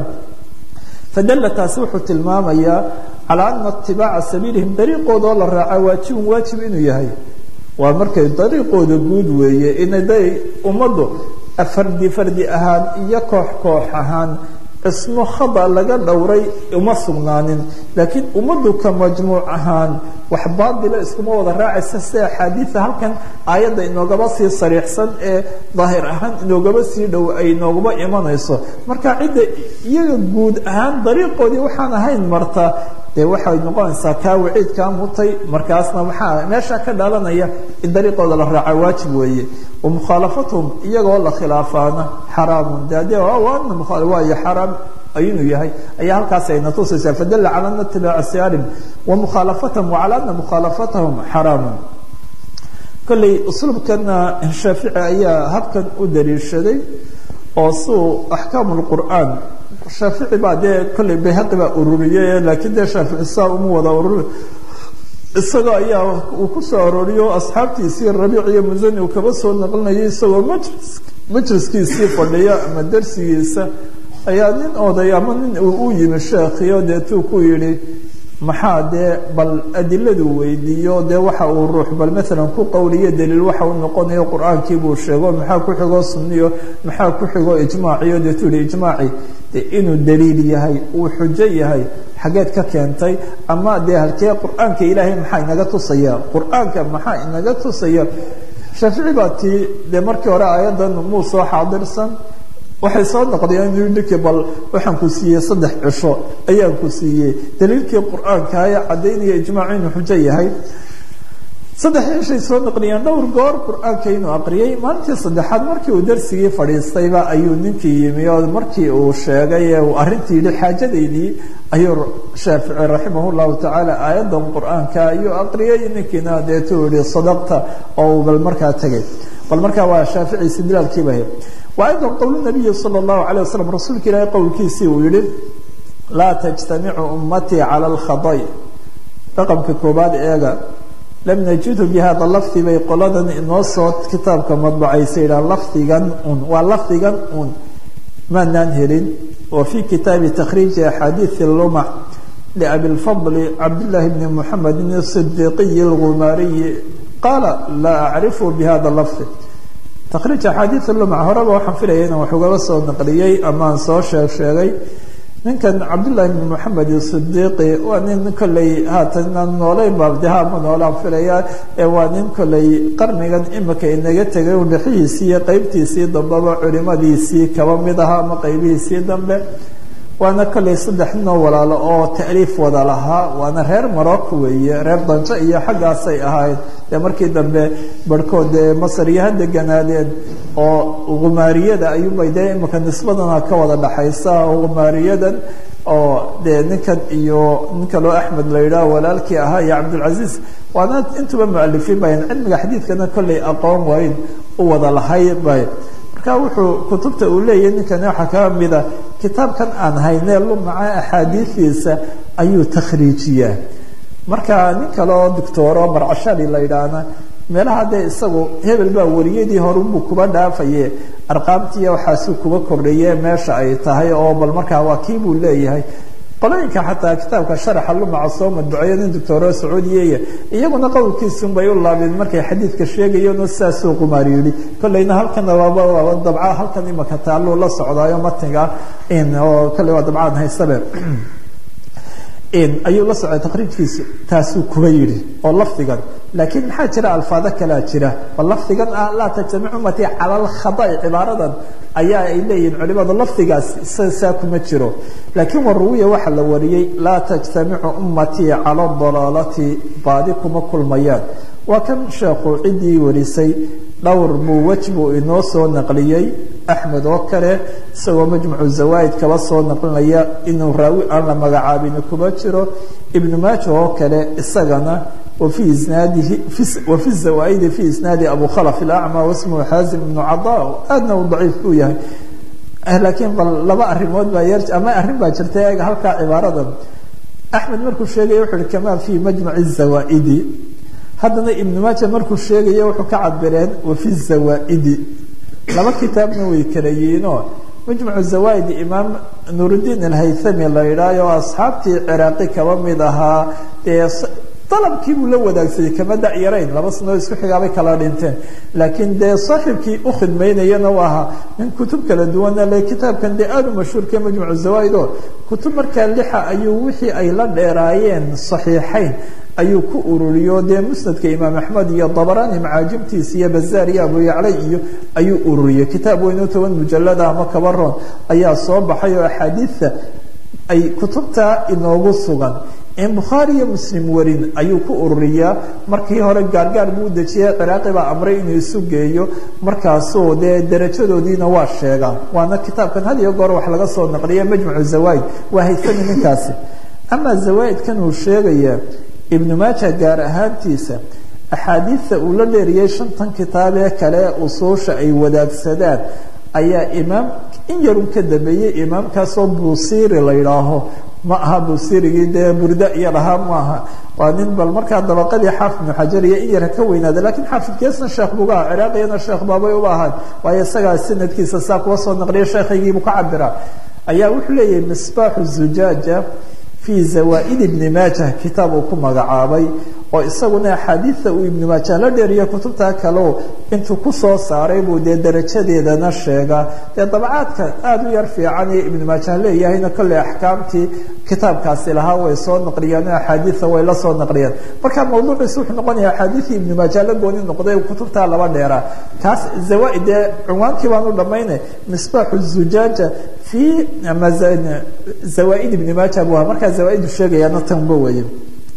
fadalla taasi wuxuu tilmaamayaa calaa ana itibaaca sabiilihim dariiqooda oo la raaca waajibun waajib inuu yahay waa markay dariiqooda guud weeye inaday ummaddu fardi fardi ahaan iyo koox koox ahaan ismo khada laga dhowray uma sugnaanin laakiin ummaddu ka majmuuc ahaan wax baadila iskuma wada raacaysa si axaadiida halkan aayadda inoogaba sii sariixsan ee daahir ahaan inoogaba sii dhow ay inoogaba imanayso marka cidda iyaga guud ahaan dariiqoodii waxaan ahayn marta dee waxay noqonaysaa kaa waciidkaa mutay markaasna maxaa meesha ka dhalanaya in dariiqooda la raaca waajib weeye wamukhaalafatuhum iyagoo la khilaafaana xaraamun de ade waana waayo xaraam inuu yahay ayaa halkaas ayna tusaysaa fadalla cala ana itibaaca siyaarim wamukhalafatahum wacala ana mukhaalafatahum xaraamun kolley usluubkana shaafici ayaa habkan u daliishaday oo suu axkaam lqur'aan shaafici baa dee kolley bayhaqi baa ururiyey laakiin dee shaafici saa uma wada ururi isagoo ayaa uu ku soo arooriyo asxaabtiisii rabiic iyo musani uu kaba soo naqlinayay isagoo majlis majliskiisii fadhiya ama darsigiisa ayaa nin oday ama nin uu u yimi sheekhiyo deetuu ku yidhi maxaa dee bal adiladu weydiiyo dee waxa uu ruux bal maalan ku qowliyo daliil waxa uu noqonayo qur-aankii buu sheego maxaa ku xigo sunniyo maxaa ku xigo ijmaaciyo deetuu yihi ijmaaci de inuu daliil yahay uu xujo yahay xageed ka keentay ama dee halkee qur-aanka ilaahay maxaa inaga tusaya qur-aanka maxaa inaga tusaya shaafici baa tii dee markii hore aayaddan muu soo xaadirsan waxay soo noqdeen ninkii bal waxaan ku siiyey saddex cisho ayaan ku siiyey daliilkii qur-aanka ee caddaynaya ijmaacu inuu xujo yahay saddex cishay soo naqliyeen dhowr goor qur-aanka inuu aqriyey maalintii saddexaad markii uu darsigii fadhiistayba ayuu ninkii yimi oo markii uu sheegay ee uu arrintii yihi xaajadaydii ayuu shaafici raximah llahu tacaala aayadan qur-aanka ayuu aqriyey ninkiina deetuu yihi sadaqta oo uu bal markaa tegay bal markaa waa shaafici istidlaalkiiba wa aydan qowl nabiyi sala allahu alayh wasalam rasuulka ilaahay qowlkiisii uu yihi laa tajtamicu ummatii cala alkhaday raqamka koobaad eega lam najidhu bi hada lafdi bay qoladan inoo soo kitaabka madbacaysa yidhaha lafdigan un waa lafdigan un maanaan helin wa fi kitaabi takhriiji axaadiidi lumac liabi lfadli cabdillahi bni muxamedin asidiiqiyi algumaariyi qaala laa acrifu bi hada lafdi takhriij axaadiid lumac horeba waxaan filaya inaan wax ugaba soo naqliyey amaan soo sheeg sheegay ninkan cabdullahi bn moxamed sidiiqi waa nin kolley haatan inaan noolayn baabdeha ma noolaan filaya ee waa nin kolley qarnigan imika inaga tegay u dhixihiisii iyo qeybtiisii dambeba culimadiisii kaba mid ahaa ama qeybihiisii dambe waana kolley saddex ninoo walaalo oo taaliif wada lahaa waana reer morocco weeye reer danjo iyo xaggaasay ahayd dee markii dambe barhkood dee masar iyo ha deganaadeen oo gumaariyada ayuubay dee imika nisbadana ka wada dhaxaysa gumaariyadan oo dee ninkan iyo ninka loo axmed la yidhaah walaalkii ahaa iyo cabdilcaziiz waana intuba mualifiin bayn cilmiga xadiidkana kolley aqoon wayn u wada lahay bay marka wuxuu kutubta uu leeyahay ninkani waxaa kaa mida kitaabkan aan haynee lumaca axaadiidiisa ayuu takhriijiyaa marka nin kale oo doctoro marcashali la yidhaahna meelaha dee isagu hebel baa wariyadii horunbuu kuba dhaafaye arqaamtiiya waxaasuu kuba kordhaye meesha ay tahay oo bal markaa waa kii buu leeyahay qolooyinka xataa kitaabka sharaxa lumaca soo madbuceeyo nin doctoro sacuudiyeya iyaguna qowlkiisun bay u laabeen markay xadiidka sheegayeenoo sidaasuu qumaar yidhi kolleyna halkana waaba waaba dabca halkan imaka taalluu la socdaayo matniga oo kolley waa dabcaan haysabe ayuu la socday taqriijkiisu taasuu kuba yidhi oo lafdigan laakiin maxaa jira alfaado kalea jira bal lafdigan ah laa tajtamic ummatii cala alkhada'i cibaaradan ayaa ay leeyihiin culimadu lafdigaas saa kuma jiro laakiin waruwiya waxaa la wariyey laa tajtamicu ummatii cala dalaalati baadi kuma kulmayaan waa kan sheekhu ciddii warisay dhowr buu wej buu inoo soo naqliyey axmed oo kale isagoo majmucu zawaaid kaba soo naqlinaya inuu raawi aan la magacaabin kuba jiro ibnu maaja oo kale isagana wafi isnaadihi wafi zawaaidi fi isnaadi abu khalaf ilacma wasmuhu xaazim ibnu cada aadna uu daciif u yahay laakiin bal laba arimood baa yar ama arrin baa jirta eega halkaa cibaaradan axmed markuu sheegaya wuxu uhi kamaa fi majmaci zawaaidi haddana ibnu maaja markuu sheegayo wuxuu ka cabireen wafi zawaaidi laba kitaabna way kala yihiinoo majmucu zawaaid imaam nuurudiin alhaythami la yidhaayo asxaabtii ciraaqi kaba mid ahaa dee dalabkii buu la wadaagsaday kama da-yarayn laba sanoo isku xigaabay kala dhinteen laakiin dee saaxiibkii u khidmaynayana u ahaa nin kutub kala duwana le kitaabkan dee aada u mashhuurka majmucu zawaaid oo kutub markaa lixa ayuu wixii ay la dheeraayeen saxiixayn ayuu ku ururiyo dee musnadka imaam axmed iyo dabarani macaajibtiisa iyo bazaar iyo abu yaclay iyo ayuu ururiyey kitaab weynoo toban mujalada ama kabaroon ayaa soo baxay oo axaadiidta ay kutubta inoogu sugan in bukhaari iyo muslim warin ayuu ku ururiyaa markii hore gaargaar buu dejiyay ciraaqi baa amray inuu isu geeyo markaasuu dee darajadoodiina waa sheegaa waana kitaabkan had iyo goor wax laga soo naqliya majmucu zawaaid waa haysami ninkaasi amaa zawaaidkan uu sheegaya ibnu maaja gaar ahaantiisa axaadiidta uu la dheeriyey shantan kitaab ee kale usuusha ay wadaagsadaan ayaa imaam in yarun ka dambeeyey imaamkaasoo buusiiri la yidhaaho ma aha buusirigii dee burda iyo dhahaa ma aha waa nin bal markaa dabaqadii xaafid ibnu xajar iyo in yar ka weynaada lakiin xaafidkeesna sheekh buga ah ciraaqiyana sheekh baabay uba ahayd waayo isagaa sanadkiisa saa kuwa soo naqliya sheekhaygiibuu ka cabiraa ayaa wuxuu leeyahay misbaaxu zujaaja fi zawaaid ibni maajah kitaab uu ku magacaabay oo isaguna axaadiidta uu ibnu maajah la dheeriyo kutubta kaleo intuu kusoo saaray buu dee darajadeedana sheegaa dee dabcaadka aada u yar fiican iyo ibnu maajah leeyahayna kolley axkaamtii kitaabkaasi lahaa way soo naqliyeen o axaadiida way la soo naqliyeen marka mawduuciisu wuxuu noqonaya axaadiidii ibnu maajah la gooni noqday kutubtaa laba dheeraa kaas zawaaid dee cunwaankii baan u dhamaynay misbaaxu zujaaja fi zawaaid ibni maaja bu aha markaa zawaaid sheegayaana tanba weye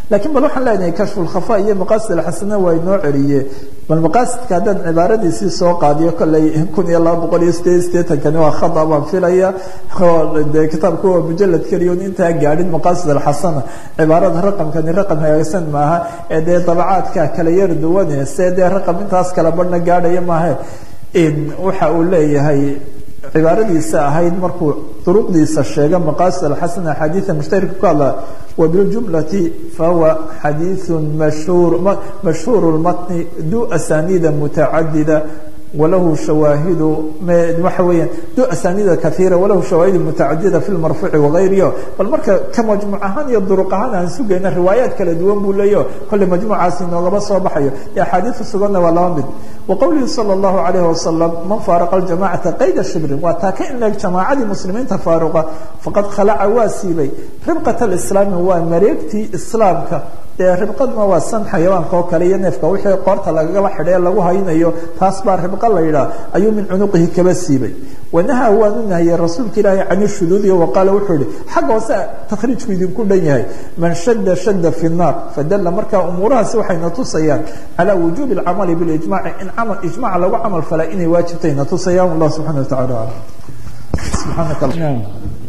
lakiin bal waxaan leenahay kashfulkhafa iyo maqaasid alxasana waa inoo celiye bal maqaasidka haddaan cibaaradiisii soo qaadiyo kolley kun iyo laba boqol iyo sideed sideetankani waa khada baan filaya de kitaabku waa mujalad keliyon intaa gaadhin maqaasid alxasana cibaarada raqamkani raqam hagaagsan maaha ee dee dabacaadka kala yar duwane see dee raqam intaas kala badhna gaadhaya maahe waxa uu leeyahay cibaaradiisa ahayd markuu duruqdiisa sheega maqaasid alxasana axaadiida mushtarika ku hadla wabiljumlati fahuwa xadiiثu mashhuur mashhuur اlmatni du asaniida mutacadida walahu shawaahidu waxa weeyaan du asaniida kaiira walahu shawaahidu mutacadida fi lmarfuuci wagayrihi bal marka ka majmuuc ahaan iyo duruq ahaan aan sugayna riwaayaat kala duwan buu leeyaho kolley majmuucaasi noogaba soo baxayo iyo axaadiidu suganna waa laba mid waqowlihi salى اllahu alayh wasalam man faaraqa ljamacata qayda shibrin waa taa ka inleeg jamaacadii muslimiinta faaruqa faqad khalaca waa siibay ribqat alislaami waa mareegtii islaamka dee ribqaduna waa san xayawaanka oo kale iyo neefka wixii qoorta lagagaba xidhee lagu haynayo taas baa ribqa la yidhaah ayuu min cunuqihi kaba siibay wanaha waanu nahiyey rasuulka ilaahi can shuduudi waqaala wuxuu yihi xagga hoose takhriijku idinku dhan yahay man shada shada fi nnaar fadalla markaa umuurahaasi waxayna tusayaan calaa wujuubi alcamali bilijmaci in camal ijmac lagu camal falaa inay waajibtayna tusayaan wallah subxana wa tacala alam subxaanaka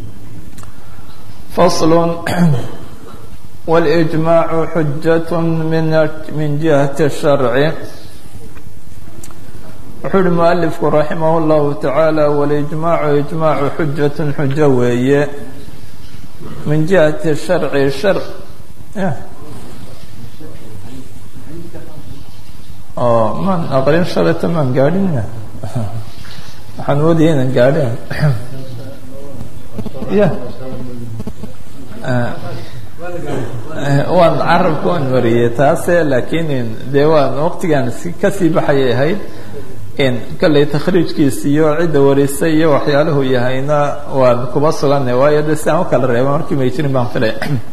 فصل والإجماع حجة من من جهة الشرع wuxuu uhi mualifku raximah اllahu tacaala walijmaacu ijmaacu xujatu xujo weeye min jihati sharci shar oo maan aqrin shalata maan gaadhin waxaan moodaya inaan gaadhin ya waan carabka waan mariyey taase laakiin dee waan waqtigaan kasii baxayay ahayd kalley takhriijkiisa iyo cidda warisay iyo waxyaalahu yahayna waan kuba suganay waayo de si aan u kala reeba markii may jirin baan filay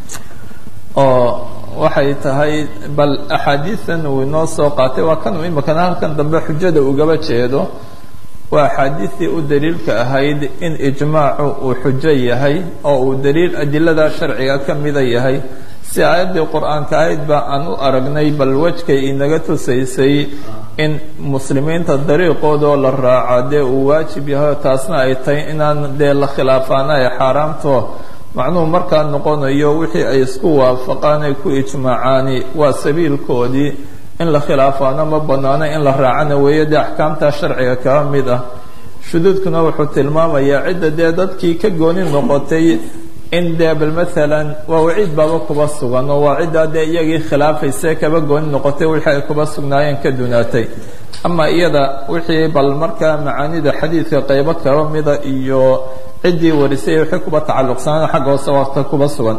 oo waxay tahay bal axaadiidan uu inoo soo qaatay waa kan imikana halkan dambe xujada ugaba jeedo waa axaadiistii u daliilka ahayd in ijmaacu uu xujo yahay oo uu daliil adilada sharciga ka mida yahay si aayaddii qur-aanka ahayd ba aan u aragnay bal wejkay inaga tusaysay in muslimiinta dariiqoodoo la raaca dee uu waajib yahay taasna ay tahay inaan dee la khilaafaana ay xaaraamto macnuhu markaa noqonayo wixii ay isku waafaqaan ay ku ijmaacaani waa sabiilkoodii in la khilaafaana ma banaano in la raacana weeye dee axkaamta sharciga kaba mid ah shuduudkuna wuxuu tilmaamayaa cidda dee dadkii ka gooni noqotay in dee bal maalan waa waciid baaba kuba sugan oo waa ciddaa dee iyagii khilaafayse kaba gooni noqotay wixii ay kuba sugnaayeen ka dunaatay ama iyada wixii bal markaa macaanida xadiidka qaybo kaba mida iyo ciddii warisay wixii kuba tacalluqsanaan xagga hoose waata kuba sugan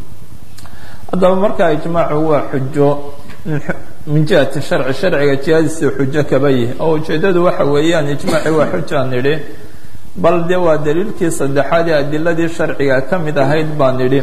haddaba markaa ijmaacu waa xujo min jihati sharci sharciga jihadiisa xujo kaba yihi oo ujeeddadu waxa weeyaan ijmaaci waa xujaan nidhi bal de waa daliilkii saddexaad ee adiladii sharciga ka mid ahayd baan nidhi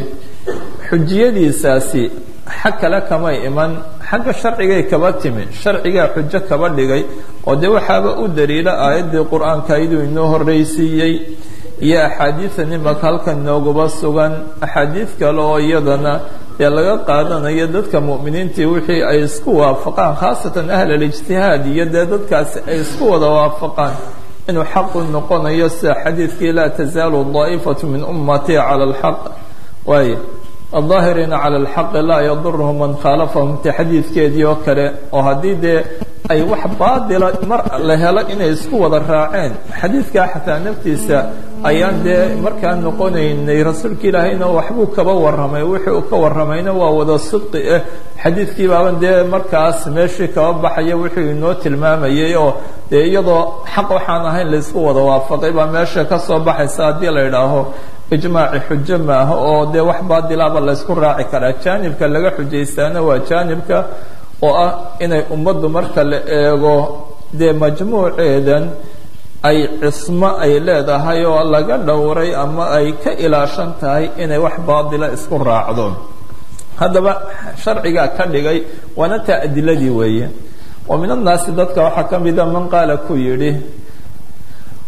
xujiyadiisaasi xag kale kamay iman xagga sharcigay kaba timi sharcigaa xujo kaba dhigay oo de waxaaba u daliila aayaddii qur-aanka ayaduu inoo horreysiiyey iyo axaadiidan imaka halkan nooguba sugan axaadiid kale oo iyadana dee laga qaadanayo dadka mu'miniintii wixii ay isku waafaqaan khaasatan ahl alijtihaad iyo dee dadkaasi ay isku wada waafaqaan inuu xaqu noqonayo sida xadiidkii laa tazaalu daa'ifatu min ummatii cala alxaq waaye aldaahiriina cala alxaqi laa yadurhum man khaalafahum ti xadiidkeedii oo kale oo haddii dee ay wax baadila mar la helo inay isku wada raaceen xadiidkaa xataa naftiisa ayaan dee markaa noqonaynay rasuulka ilaahayna waxbuu kaba warramay wixii uu ka warramayna waa wada sidqi ah xadiidkii baaban dee markaas meeshii kaba baxaya wuxuu inoo tilmaamayay oo dee iyadoo xaq waxaan ahayn laysku wada waafaqay baa meesha ka soo baxaysa haddii la idhaaho ijmaaci xujo maaha oo dee wax baadilaaba laysku raaci karaa jaanibka laga xujaystaana waa jaanibka oo ah inay ummaddu marka la eego dee majmuuceedan ay cismo ay leedahay oo laga dhowray ama ay ka ilaashan tahay inay wax baadila isku raacdo haddaba sharcigaa ka dhigay waana taa adiladii weeye wa min annaasi dadka waxaa ka mida man qaala ku yidhi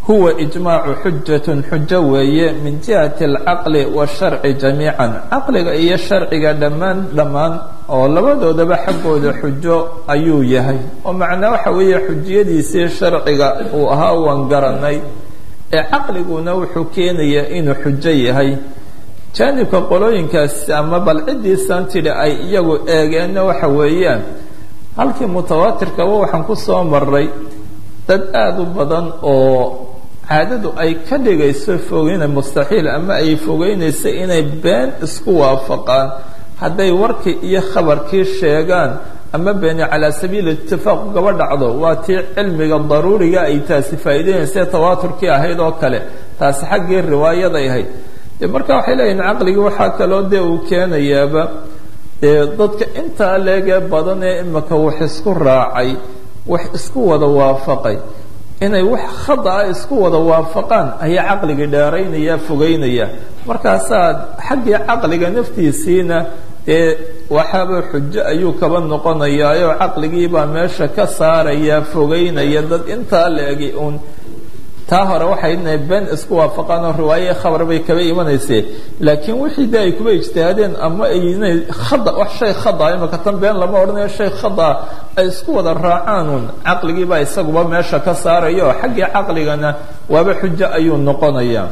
huwa ijmaacu xujatun xujo weeye min jihati alcaqli washarci jamiican caqliga iyo sharciga dhammaan dhammaan oo labadoodaba xaggooda xujo ayuu yahay oo macnaa waxa weeye xujiyadiisii sharciga uu ahaa waan garanay ee caqliguna wuxuu keenayaa inuu xujo yahay jaanibka qolooyinkaasi ama bal ciddiisan tidhi ay iyagu eegeenna waxa weeyaan halkii mutawaatirkaba waxaan ku soo maray dad aada u badan oo caadadu ay ka dhigayso fogeyna mustaxiil ama ay fogeynayso inay been isku waafaqaan hadday warkii iyo khabarkii sheegaan ama beeni calaa sabiili itifaaq ugaba dhacdo waa tii cilmiga daruuriga ay taasi faa'iideynaysa tawaaturkii ahayd oo kale taasi xaggii riwaayaday ahayd de marka waxay leeyihin caqligii waxaa kaloo dee uu keenayaaba dee dadka intaa leegee badan ee imika wax isku raacay wax isku wada waafaqay inay wax khada ah isku wada waafaqaan ayaa caqligii dheeraynaya fogeynaya markaasaa xaggii caqliga naftiisiina dee waxaaba xujo ayuu kaba noqonayaayoo caqligiibaa meesha ka saaraya fogeynaya dad intaa la-egi uun taa hore waxay inay been isku waafaqaan oo riwaaye khabar bay kaba imanaysee laakiin wixii de ay kuba ijtihaadeen ama ay inay khada wax shay khada imaka tan been lama odhanayo shay khada ay isku wada raacaanuun caqligiibaa isaguba meesha ka saaraya oo xaggii caqligana waaba xujo ayuu noqonaya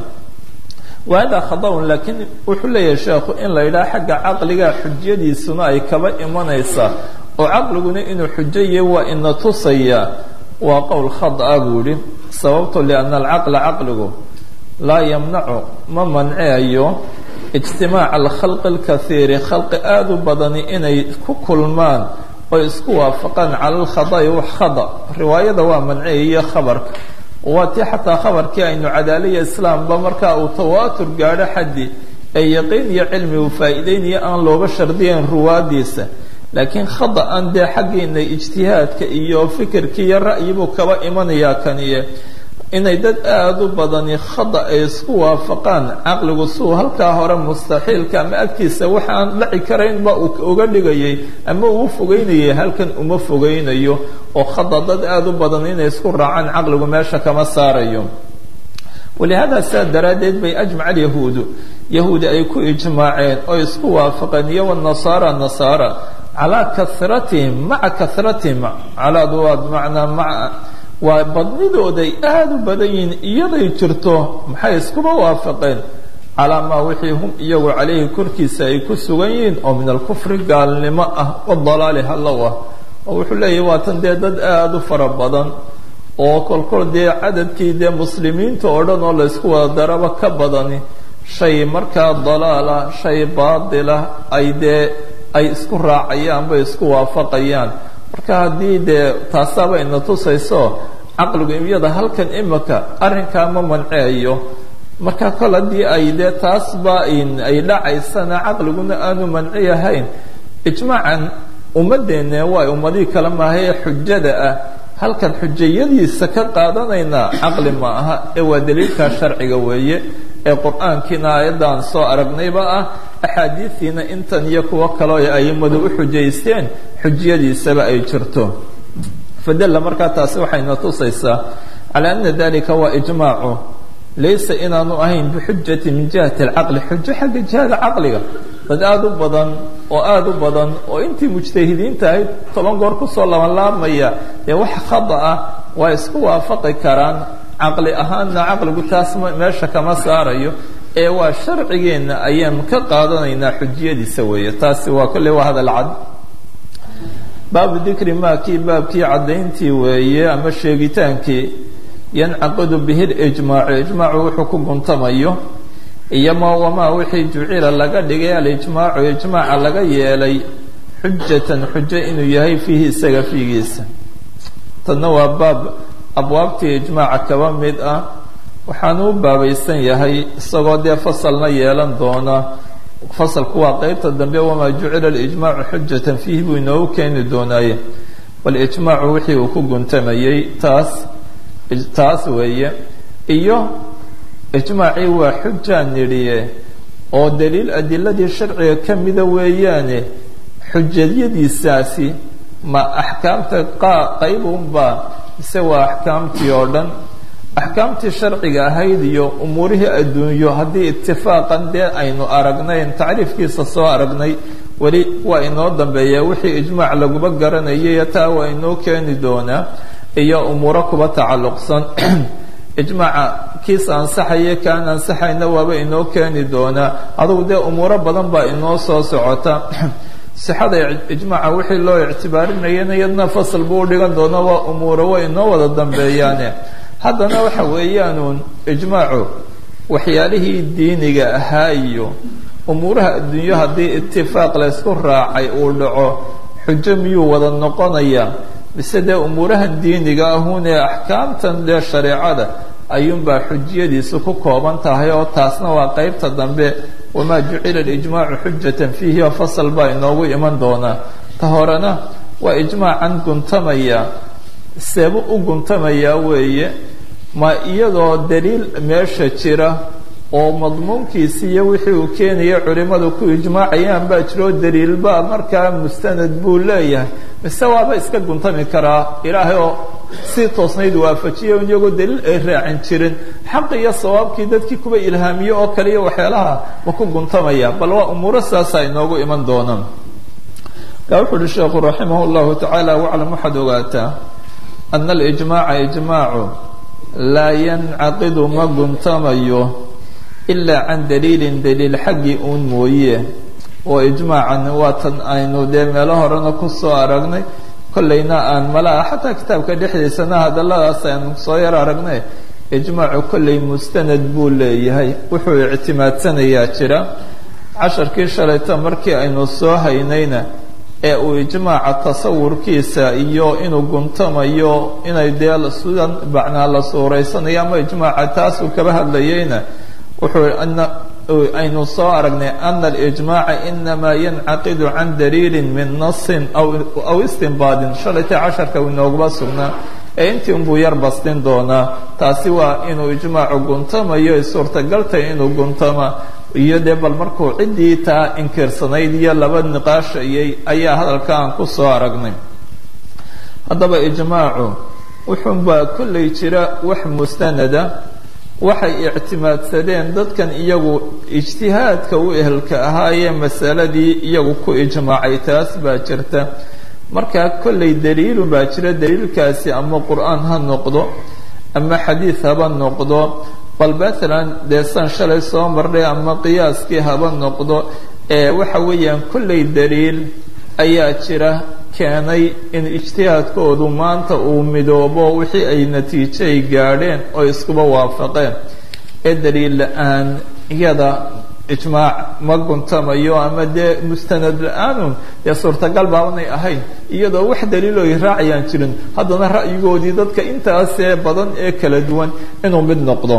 wahada khadaun laakiin wuxuu leeyahay sheekhu in la yidhaha xagga caqliga xujyadiisuna ay kaba imanaysaa oo caqliguna inuu xujo yahay waa ina tusaya waa qowl khada buu yihi sababto lianna alcaqla caqligu laa yamnacu ma manceayo ijtimaaca alkhalqi alkaiiri khalqi aada u badani inay ku kulmaan oo isku waafaqaan cala alkhada'i wax khada riwaayada waa manceeyiyo khabarka waa tii xataa khabarkii aynu cadaaliya islaamba markaa uu tawaatur gaadho xaddi ee yaqiin iyo cilmi uu faa'iideynayo aan looba shardiyayn ruwaadiisa laakiin khada aan dee xaggiina ijtihaadka iyo fikirkii iyo ra'yibuu kaba imanayaa kaniye inay dad aada u badani khada ay isku waafaqaan caqligu suu halkaa hore mustaxiilka ama agtiisa waxa aan dhaci karaynba uu uga dhigayay ama uu fogeynayay halkan uma fogeynayo oo khada dad aada u badan inay isku raacaan caqligu meesha kama saarayo walihaada saa daraaddeed bay ajmaca alyahuudu yahuudi ay ku ijmaaceen oo isku waafaqeen iyo wanasaara nasaara calaa karatihim maca karatihim calaadu waa bimacnaa maca waa badnidooday aada u badan yihiin iyaday jirto maxay iskuba waafaqeen calaa maa wixii hum iyagu calayhi korkiisa ay ku sugan yihiin oo min alkufri gaalnimo ah wadalaali hallow ah oo wuxuu leeyahy waa tan dee dad aada u fara badan oo kolkol dee cadadkii dee muslimiinta oo dhan oo laysku wada daraba ka badani shay markaa dalaala shay baatila ay dee ay isku raacayaan bay isku waafaqayaan marka haddii dee taasaaba ina tusayso caqligu iyada halkan imika arrinkaa ma manceeyo marka kol haddii ay dee taasba ay dhacaysana caqliguna aanu manci ahayn ijmaacan ummaddeenne waa ummadihii kale maaha ee xujada ah halkan xujayadiisa ka qaadanaynaa caqli ma aha ee waa daliilkaa sharciga weeye ee qur-aankiina aayaddan soo aragnayba ah axaadiidiina intan iyo kuwo kaleo ay aimadu u xujaysteen xujiyadiisaba ay jirto fadalla markaa taasi waxayna tusaysaa calaa ana dalika waa ijmaacu laysa inaanu ahayn bixujati min jihati alcaqli xujo xagga jihada caqliga dad aada u badan oo aada u badan oo intii mujtahidiinta ahayd toban goor kusoo labanlaabmaya dee wax khada ah waa isku waafaqi karaan caqli ahaanna caqligu taas meesha kama saarayo ee waa sharcigeenna ayaan ka qaadanaynaa xujiyadiisa weeye taasi waa kolley waa hadal cad baabu dikri maa kii baabkii caddayntii weeye ama sheegitaankii yancaqidu bihi lijmaacu ijmaacu wuxuu ku guntamayo iyo ma wamaa wixii jucila laga dhigay alijmaacu ijmaaca laga yeelay xujatan xujo inuu yahay fiihi isaga fiigiisa tanna waa baab abwaabtii ijmaaca kaba mid ah waxaanu u baabaysan yahay isagoo dee fasalna yeelan doona fasalku waa qeybta dambe wamaa jucila alijmaacu xujatan fiihi buu inoogu keeni doonaaye bal ijmaacu wixii uu ku guntamayey taas taas weeye iyo ijmaacii waa xujaan nidhiye oo daliil adiladii sharciga ka mida weeyaane xujayadiisaasi ma axkaamta qaa qayb unbaa mise waa axkaamtii oo dhan axkaamtii sharciga ahayd iyo umuurihii adduunyo haddii itifaaqan dee aynu aragnayn tacriifkiisa soo aragnay weli waa inoo dambeeya wixii ijmaac laguba garanayay taa waa inoo keeni doonaa iyo umuuro kuba tacalluqsan ijmaaca kiisa ansaxaya kaan ansaxayna waaba inoo keeni doonaa adugu dee umuuro badan baa inoo soo socota sixada ijmaaca wixii loo ictibaarinayana iyadna fasal buu udhigan doona waa umuuro way inoo wada dambeeyaane haddana waxa weeyaanuun ijmaacu waxyaalihii diiniga ahaa iyo umuuraha adduunyo haddii itifaaq laysku raacay uu dhaco xujo miyuu wada noqonaya mise dee umuurahan diiniga ahuun ee axkaamtan dee shareecada ayuunbaa xujiyadiisu ku kooban tahay oo taasna waa qeybta dambe wamaa jucila alijmaacu xujatan fiihi oo fasal baa inoogu iman doonaa ta horena waa ijmaacan guntamaya seebu u guntamayaa weeye ma iyadoo daliil meesha jira oo madmuunkiisi iyo wixii uu keenaya culimmadu ku ijmaacayaan baa jiroo daliilba markaa mustanad buu leeyahay mise waaba iska guntami karaa ilaahay oo si toosnayd waafajiya iyagoo daliil ay raacin jirin xaq iyo sawaabkii dadkii kuwa ilhaamiye oo kale iyo waxyaalaha ma ku guntamaya bal waa umuuro saasaa inoogu iman doonaan kaa wuxu uhi sheekhu raximah llahu tacaala waclam waxaad ogaataa ana alijmaaca ijmaacu laa yancaqidu ma guntamayo ilaa can daliilin daliil xaggii uun mooye oo ijmaacan waa tan aynu dee meelo horena kusoo aragnay kollayna aan malaa xataa kitaabka dhexdiisana hadalladaas aynu soo yar aragnay ijmaacu kollay mustanad buu leeyahay wuxuu ictimaadsanayaa jira casharkii shalayto markii aynu soo haynayna ee uu ijmaaca tasawurkiisa iyo inuu guntamayo inay dee sidan macnaa la suuraysanayo ama ijmaaca taasuu kaba hadlayayna wuxuu aynu soo aragnay ana alijmaaca inamaa yancaqidu can daliilin min nasin aw istinbaadin shalayta casharka inoogaba sugnaa ee intii unbuu yar bastin doonaa taasi waa inuu ijmaacu guntamayo ay suurtagaltay inuu guntama iyo dee bal markuu ciddii taa inkirsanayd iyo laba niqaashayay ayaa hadalka aan ku soo aragnay haddaba ijmaacu wuxuunbaa kollay jira wax mustanada waxay ictimaadsadeen dadkan iyagu ijtihaadka u ehelka ahaayee masaladii iyagu ku ijmaacay taas baa jirta markaa kollay daliilu baa jira daliilkaasi ama qur-aan ha noqdo ama xadiid haba noqdo bal maalan dee san shalay soo marnay ama qiyaaskii haba noqdo ee waxa weeyaan kollay daliil ayaa jira keenay in ijtihaadkoodu maanta uu midoobo wixii ay natiijay gaadheen oo iskuba waafaqeen ee daliil la-aan iyada ijmaac ma guntamayo ama dee mustanad la-aanun dee suurtagal baabanay ahayn iyadoo wax daliilo ay raacayaan jirin haddana ra'yigoodii dadka intaasee badan ee kala duwan inuu mid noqdo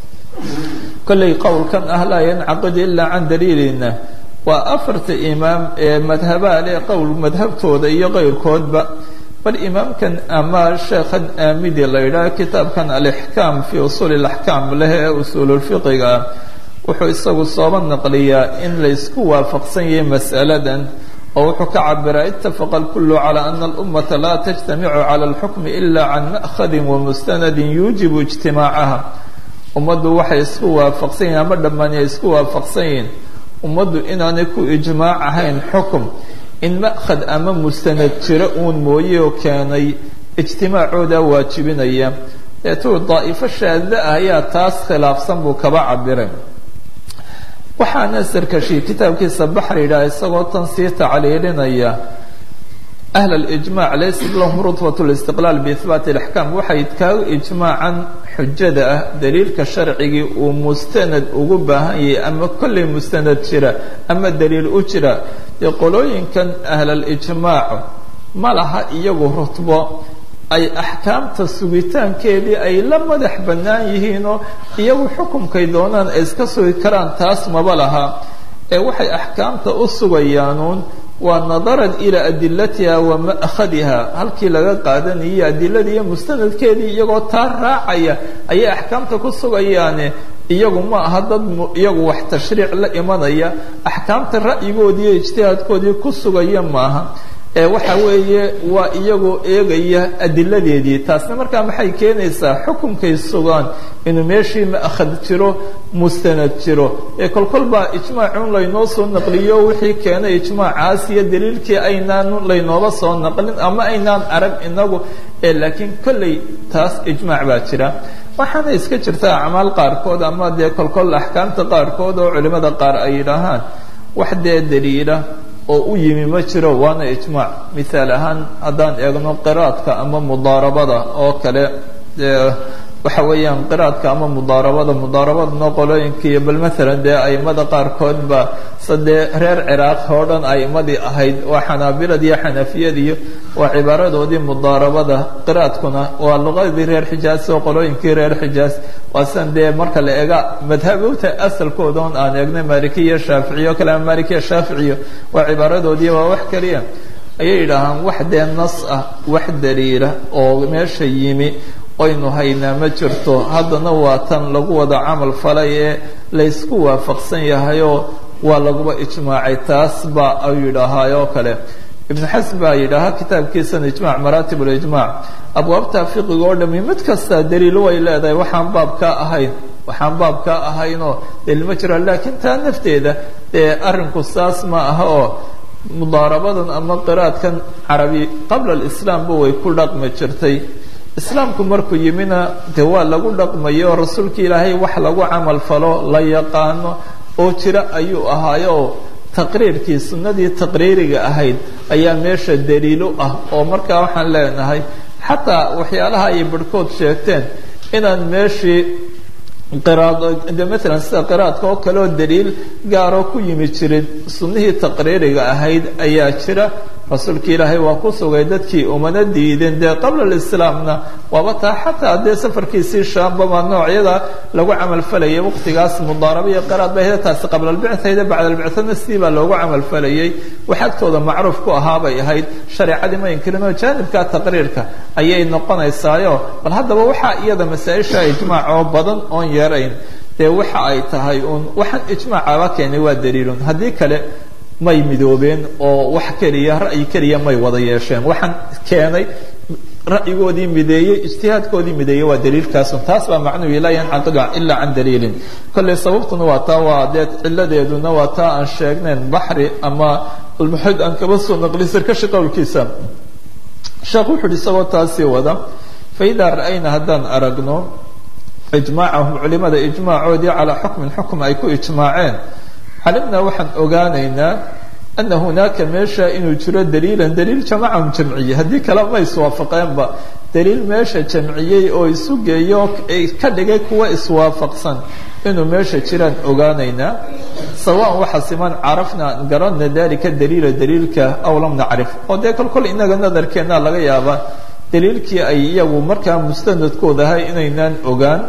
kollay qowlkan ah laa yancaqid ilaa can daliilina waa afarta imaam ee madhabaha leh qowl madhabtooda iyo qeyrkoodba bal imaamkan ama sheekhan aamidi la yidhaah kitaabkan alixkaam fii usuuli ilaxkaam leh ee usuululfiqiga ah wuxuu isagu sooba naqliyaa in laysku waafaqsan yahay mas'aladan oo wuxuu ka cabiraa itafaqa alkullu calaa ana alummata laa tajtamicu cala alxukmi ila can ma'khadin wamustanadin yuujibu ijtimaacaha ummaddu waxay isku waafaqsan yihin ama dhammaani ay isku waafaqsan yihiin ummaddu inaanay ku ijmaac ahayn xukum in ma'khad ama mustanad jiro uun mooye oo keenay ijtimaacooda waajibinaya deetuu daa'ifo shaadda ah ayaa taas khilaafsan buu kaba cabiray waxaana sarkashi kitaabkiisa baxr yidhaha isagoo tan sii tacliilinaya ahl اlijmac laysa lahum rutbat اlistiqlaal biihbaati اlaxkaam waxay kaaga ijmaacan xujada ah daliilka sharcigii uu mustanad ugu baahan yahay ama kollay mustanad jira ama daliil u jira dee qolooyinkan ahlalijmaac ma laha iyagu rutbo ay axkaamta sugitaankeedii ay la madax bannaan yihiinoo iyagu xukumkay doonaan ay iska sugi karaan taas maba laha ee waxay axkaamta u sugayaanuun waa nadaran ilaa adilatiha wa ma'khadiha halkii laga qaadanayay adiladii iyo mustanadkeedii iyagoo taa raacaya ayay axkaamta ku sugayaane iyagu ma aha dad iyagu wax tashriic la imanaya axkaamta ra'yigoodii iyo ijtihaadkoodii ku sugaya maaha waxa weeye waa iyagoo eegaya adiladeedii taasna markaa maxay keenaysaa xukunkay sugaan inuu meeshii ma'khad jiro mustanad jiro ee kolkol baa ijmaacun laynoo soo naqliyo wixii keenay ijmaacaas iyo daliilkii aynaan laynooba soo naqlin ama aynaan arag inagu laakiin kolley taas ijmaac baa jira waxaana iska jirta acmaal qaarkood ama dee kolkol axkaamta qaarkood oo culimada qaar ay yidhaahaan wax dee daliila oo u yimi ma jiro waana ijmaac mithaal ahaan haddaan eegno qiraadka ama mudaarabada oo kale waxa weeyaan qiraadka ama mudaarabada mudaarabadana qolooyinkiiyo bal maalan dee aimada qaarkood ba sadee reer ciraaq oo dhan aimadii ahayd waa xanaabilad iyo xanafiyad iyo waa cibaaradoodii mudaarabada qiraadkuna waa luqadii reer xijaas oo qolooyinkii reer xijaas waa sidan dee marka la eega madhabowta asalkooda on aan eegnay malikiya shaaficiyo kale ama malikiya shaaficiyo waa cibaaradoodii waa wax keliya ayay yidhaahaan wax dee nas ah wax daliila oo meesha yimi oynu haynaa ma jirto haddana waa tan lagu wada camal falay ee laysku waafaqsan yahayoo waa laguba ijmaacay taas baa ay yidhaahaayoo kale ibnu xasm baa yidhaahaa kitaabkiisana ijmac maraatib ulijmac abwaabta fiqiga oo dhami mid kasta daliilo way leedahay waxaan baabkaa ahayn waxaan baabkaa ahaynoo daliil ma jiro laakiin taa nafteeda dee arrinku saas ma aha oo mudaarabadan ama qiraadkan carabi qabla alislaamba way ku dhaqmi jirtay islaamku markuu yimina de waa lagu dhaqmayo rasuulka ilaahay wax lagu camal falo la yaqaano oo jira ayuu ahaayo oo taqriirkii sunnadii taqriiriga ahayd ayaa meesha daliilo ah oo markaa waxaan leenahay xataa waxyaalaha ay barhkood sheegteen inaan meeshii qiraad de maalan sida qiraadka oo kale oo daliil gaaroo ku yimi jirin sunnihii taqriiriga ahayd ayaa jira rasuulka ilaahay waa ku sugay dadkii umana diideen dee qabla alislaamna waaba taa xataa dee safarkiisii shaambaba noocyada lagu camalfalayay waqtigaas mudaaraba iyo qiraad ba ahda taasi qabla albicthayda bacda albicthana sidii baa loogu camalfalayay wax agtooda macruuf ku ahaa bay ahayd shareecadii ma inkirin oo jaanibka taqriirka ayay noqonaysaayo bal haddaba waxaa iyada masaa-isha ijmaac oo badan oon yeerayn dee waxa ay tahay uun waxaan ijmaacaba keenay waa daliilun haddii kale may midoobeen oo wax keliya ra'yi keliya may wada yeesheen waxaan keenay ra'yigoodii mideeyey ijtihaadkoodii mideeyey waa daliilkaasun taas baa macnuhu laa yancaqidu ilaa can daliilin kolley sababtuna waa taa waa dee ciladeeduna waa taa aan sheegnayn baxri ama almuxid aan kaba soo naqli sarkashi qowlkiisa sheekh wuxu uhi isagoo taasii wada faidaa ra'ayna haddaan aragno ijmaacahum culimada ijmaacoodii calaa xukmin xukm ay ku ijmaaceen calimnaa waxaan ogaanaynaa ana hunaaka meesha inuu jiro daliilan daliil jamacahum jamciye haddii kale ma iswaafaqeenba daliil meesha jamciyey oo isu geeyo ka dhigay kuwa iswaafaqsan inuu meesha jiraan ogaanaynaa sawaan waxa siman carafna aan garanna dalika daliila daliilka aw lam nacrif oo dee kol kol inaga nadarkeena laga yaabaa daliilkii ay iyagu markaa mustanadkooda ahay inaynaan ogaan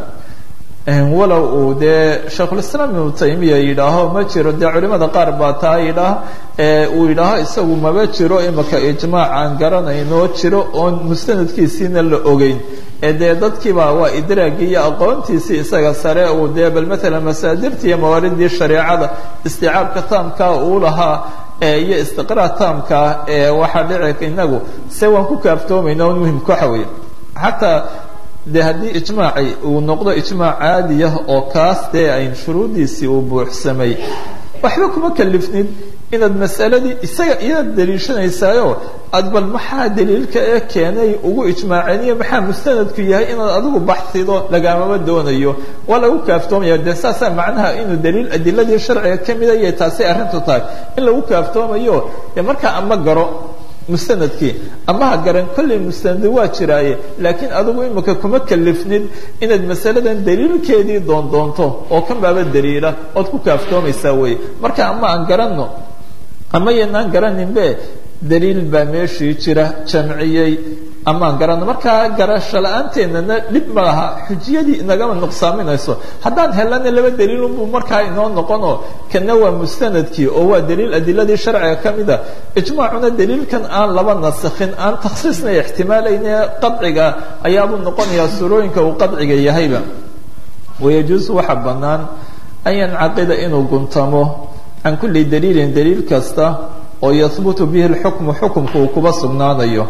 walow uu dee shaykhulislaam ibnu taymiya yidhaaho ma jiro dee culimada qaar baa taa yidhaah uu yidhaaho isagu maba jiro imaka ijmaac aan garanayno jiro oon mustanadkiisiina la ogeyn ee dee dadkiiba waa idraagii iyo aqoontiisii isaga sare uu dee bal maalan masaadirtii iyo mawaaridii shareecada isticaabka taamkaa uu lahaa iyo istiqraa taamkaa ee waxaa dhici inagu se waan ku kaaftoomayna on muhimka waxa weeye xataa de haddii ijmaaci uu noqdo ijmaac caadiyah oo kaas dee ayn shuruuddiisii uu buuxsamay waxba kuma kalifnid inaad masaladii isaga iyaad daliishanaysaayo aad bal maxaa daliilka ee keenay ugu ijmaaceen iyo maxaa mustanadku yahay inaad adigu baxsido lagaamaba doonayo waa lagu kaaftoomaya dee saasaa macnaha inuu daliil adiladii sharciga ka mida yay taasay arrintu tahay in lagu kaaftoomayo dee markaa ama garo mustanadkii ama ha garan kollay mustanadi waa jiraaye laakiin adigu imika kuma kalifnid inaad masaladan daliilkeedii doondoonto oo kan baaba daliila ood ku kaaftoomaysaa weye marka ama aan garanno ama yanaan garaninbe daliil baa meeshii jira jamciyey amaan garanno markaa garasho la-aanteennana dhib ma laha xujiyadii inagama nuqsaaminayso haddaan helana laba daliilunbuu markaa inoo noqonoo kana waa mustanadkii oo waa daliil adiladii sharciga ka mida ijmaacuna daliilkan aan laba nasikhin aan takhsiisna ixtimaalayne qadciga ayaabuu noqonayaa surooyinka uu qadciga yahayba wayajuusu waxa bannaan an yancaqida inuu guntamo can kulli daliilin daliil kasta oo yahbutu bihi lxukmu xukumka uu kuba sugnaanayo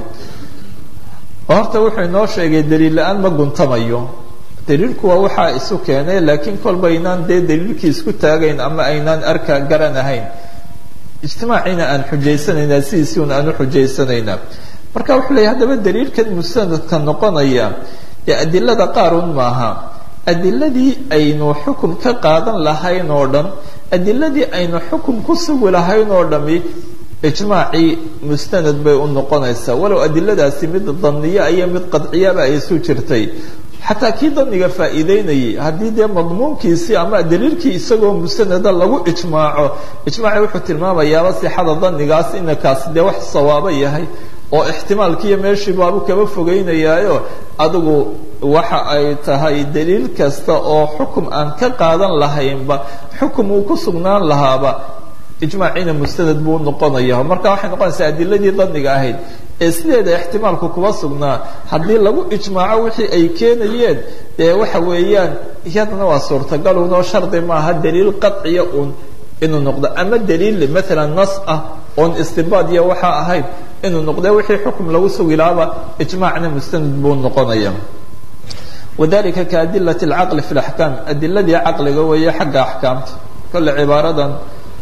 horta wuxuu inoo sheegay daliil la-aan ma guntamayo daliilku waa waxaa isu keenay laakiin kolba aynaan dee daliilkii isku taagayn ama aynaan arka garanahayn ijtimaaciina aan xujaysanaynaa sidiisii un aan u xujaysanaynaa marka wuxuu leeyahy haddaba daliilkan musanadka noqonaya dee adilada qaarun maaha adiladii aynu xukum ka qaadan lahayn oo dhan adiladii aynu xukum ku sugi lahayn oo dhami ijmaacii mustanad bay u noqonaysaa walow adiladaasi mid daniya iyo mid qadciyaba ay isu jirtay xataa kii daniga faa'iideynayay haddii dee madmuunkiisii ama daliilkii isagoo musanada lagu ijmaaco ijmaaci wuxuu tilmaamayaaba sixada danigaas inakaasi dee wax sawaabo yahay oo ixtimaalkiiyo meeshii baabu kaba fogeynayaayo adigu waxa ay tahay daliil kasta oo xukum aan ka qaadan lahaynba xukum uu ku sugnaan lahaaba ijmaaciina mustanad buu noqonaya marka waxay noqonaysaa adiladii daniga ahayd ee sideeda ixtimaalku kuba sugnaa haddii lagu ijmaaco wixii ay keenayeen dee waxa weeyaan iyadana waa suurtagal unoo shardi maaha daliil qaciya un inuu noqdo ama daliil maalan nas ah oon istibaad iyo waxaa ahayd inuu noqde wixii xukum lagu sugi lahaaba ijmaacna mustanad buu noqonaya wadalika kaadilat alcaqli fi laxkaam adiladii caqliga weeye xagga axkaamta kolle cibaaradan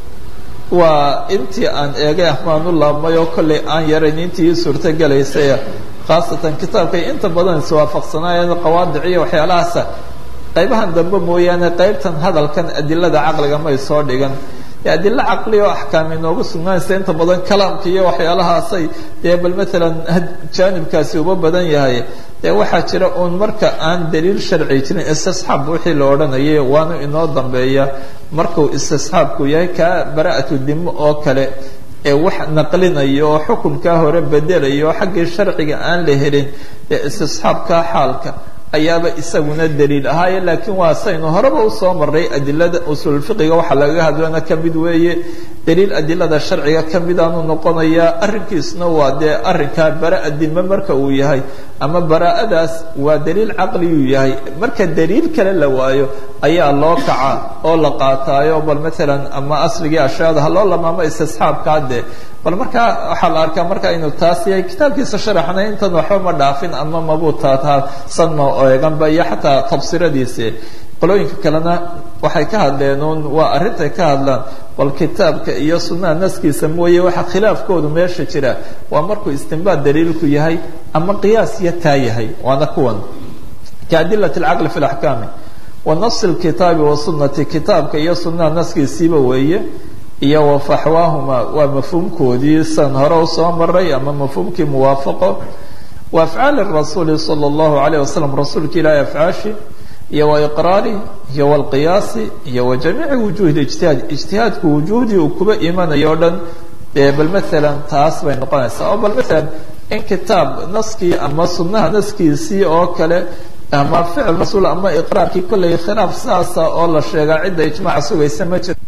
waa intii aan eegay ahmaan u laabmay oo kollay aan yarayn intii suurto gelaysay khaasatan kitaabkay inta badan iswaafaqsanaayeen qawaadic iyo waxyaalahaasa qaybahan dambe mooyaane qaybtan hadalkan adilada caqliga may soo dhigan adilo caqli oo axkaam inoogu sugnaanaysa inta badan kalaamka iyo waxyaalahaasay dee bal maalan jaanibkaasi uba badan yahay dee waxaa jira uun marka aan daliil sharci jirin istisxaab wixii la odhanayay waana inoo dambeeya markuu istisxaabku yahay kaa bara'atu dimo oo kale ee wax naqlinayo oo xukunkaa hore bedelayo oo xaggii sharciga aan la helin dee istisxaabka xaalka ayaaba isaguna daliil ahaaye laakiin waa saynu horeba usoo maray adilada usulfiqiga waxaa lagaga hadlana ka mid weeye daliil adilada sharciga ka midaanu noqonayaa arrinkiisna waa dee arrinkaa baraa dime marka uu yahay ama baraa'adaas waa daliil caqliyuu yahay marka daliil kale la waayo ayaa loo kaca oo la qaataayo bal maalan ama asligii ashyaada ha loo lamaamo istisxaabkaa dee bal markaa waxaa la arkaa marka inuu taas yahay kitaabkiisa sharaxna intan waxba ma dhaafin ama mabuu taataasan ma eeganba iyo xataa tabsiradiisi qolooyinka kalena waxay ka hadleen uun waa arrintay ka hadlaan bal kitaabka iyo sunnaha naskiisa mooye waxa khilaafkoodu meesha jira waa markuu istinbaad daliilku yahay ama qiyaas iyo taa yahay waana kuwan kaadilat alcaqli fi laxkaami wa nafsi lkitaabi wasunati kitaabka iyo sunnaha naskiisiiba weeye iyo wafaxwaahuma waa mafhuumkoodii san hore usoo maray ama mafhuumkii muwaafaqo wa afcaali rasuuli sala allahu alayh wasalam rasuulka ilaahi afcaashi iyo wa iqraari iyo walqiyaasi iyo wa jamiici wujuhi ijtihaad ijtihaadku wujuhdii uu kuba imanayo o dhan dee bal maalan taas bay noqonaysaa oo bal maalan in kitaab naskii ama sunnaha naskiisii oo kale ama ficil rasuul ama iqraarkii kollay khilaaf saasa oo la sheegaa cidda ijmaaca sugaysa ma jiro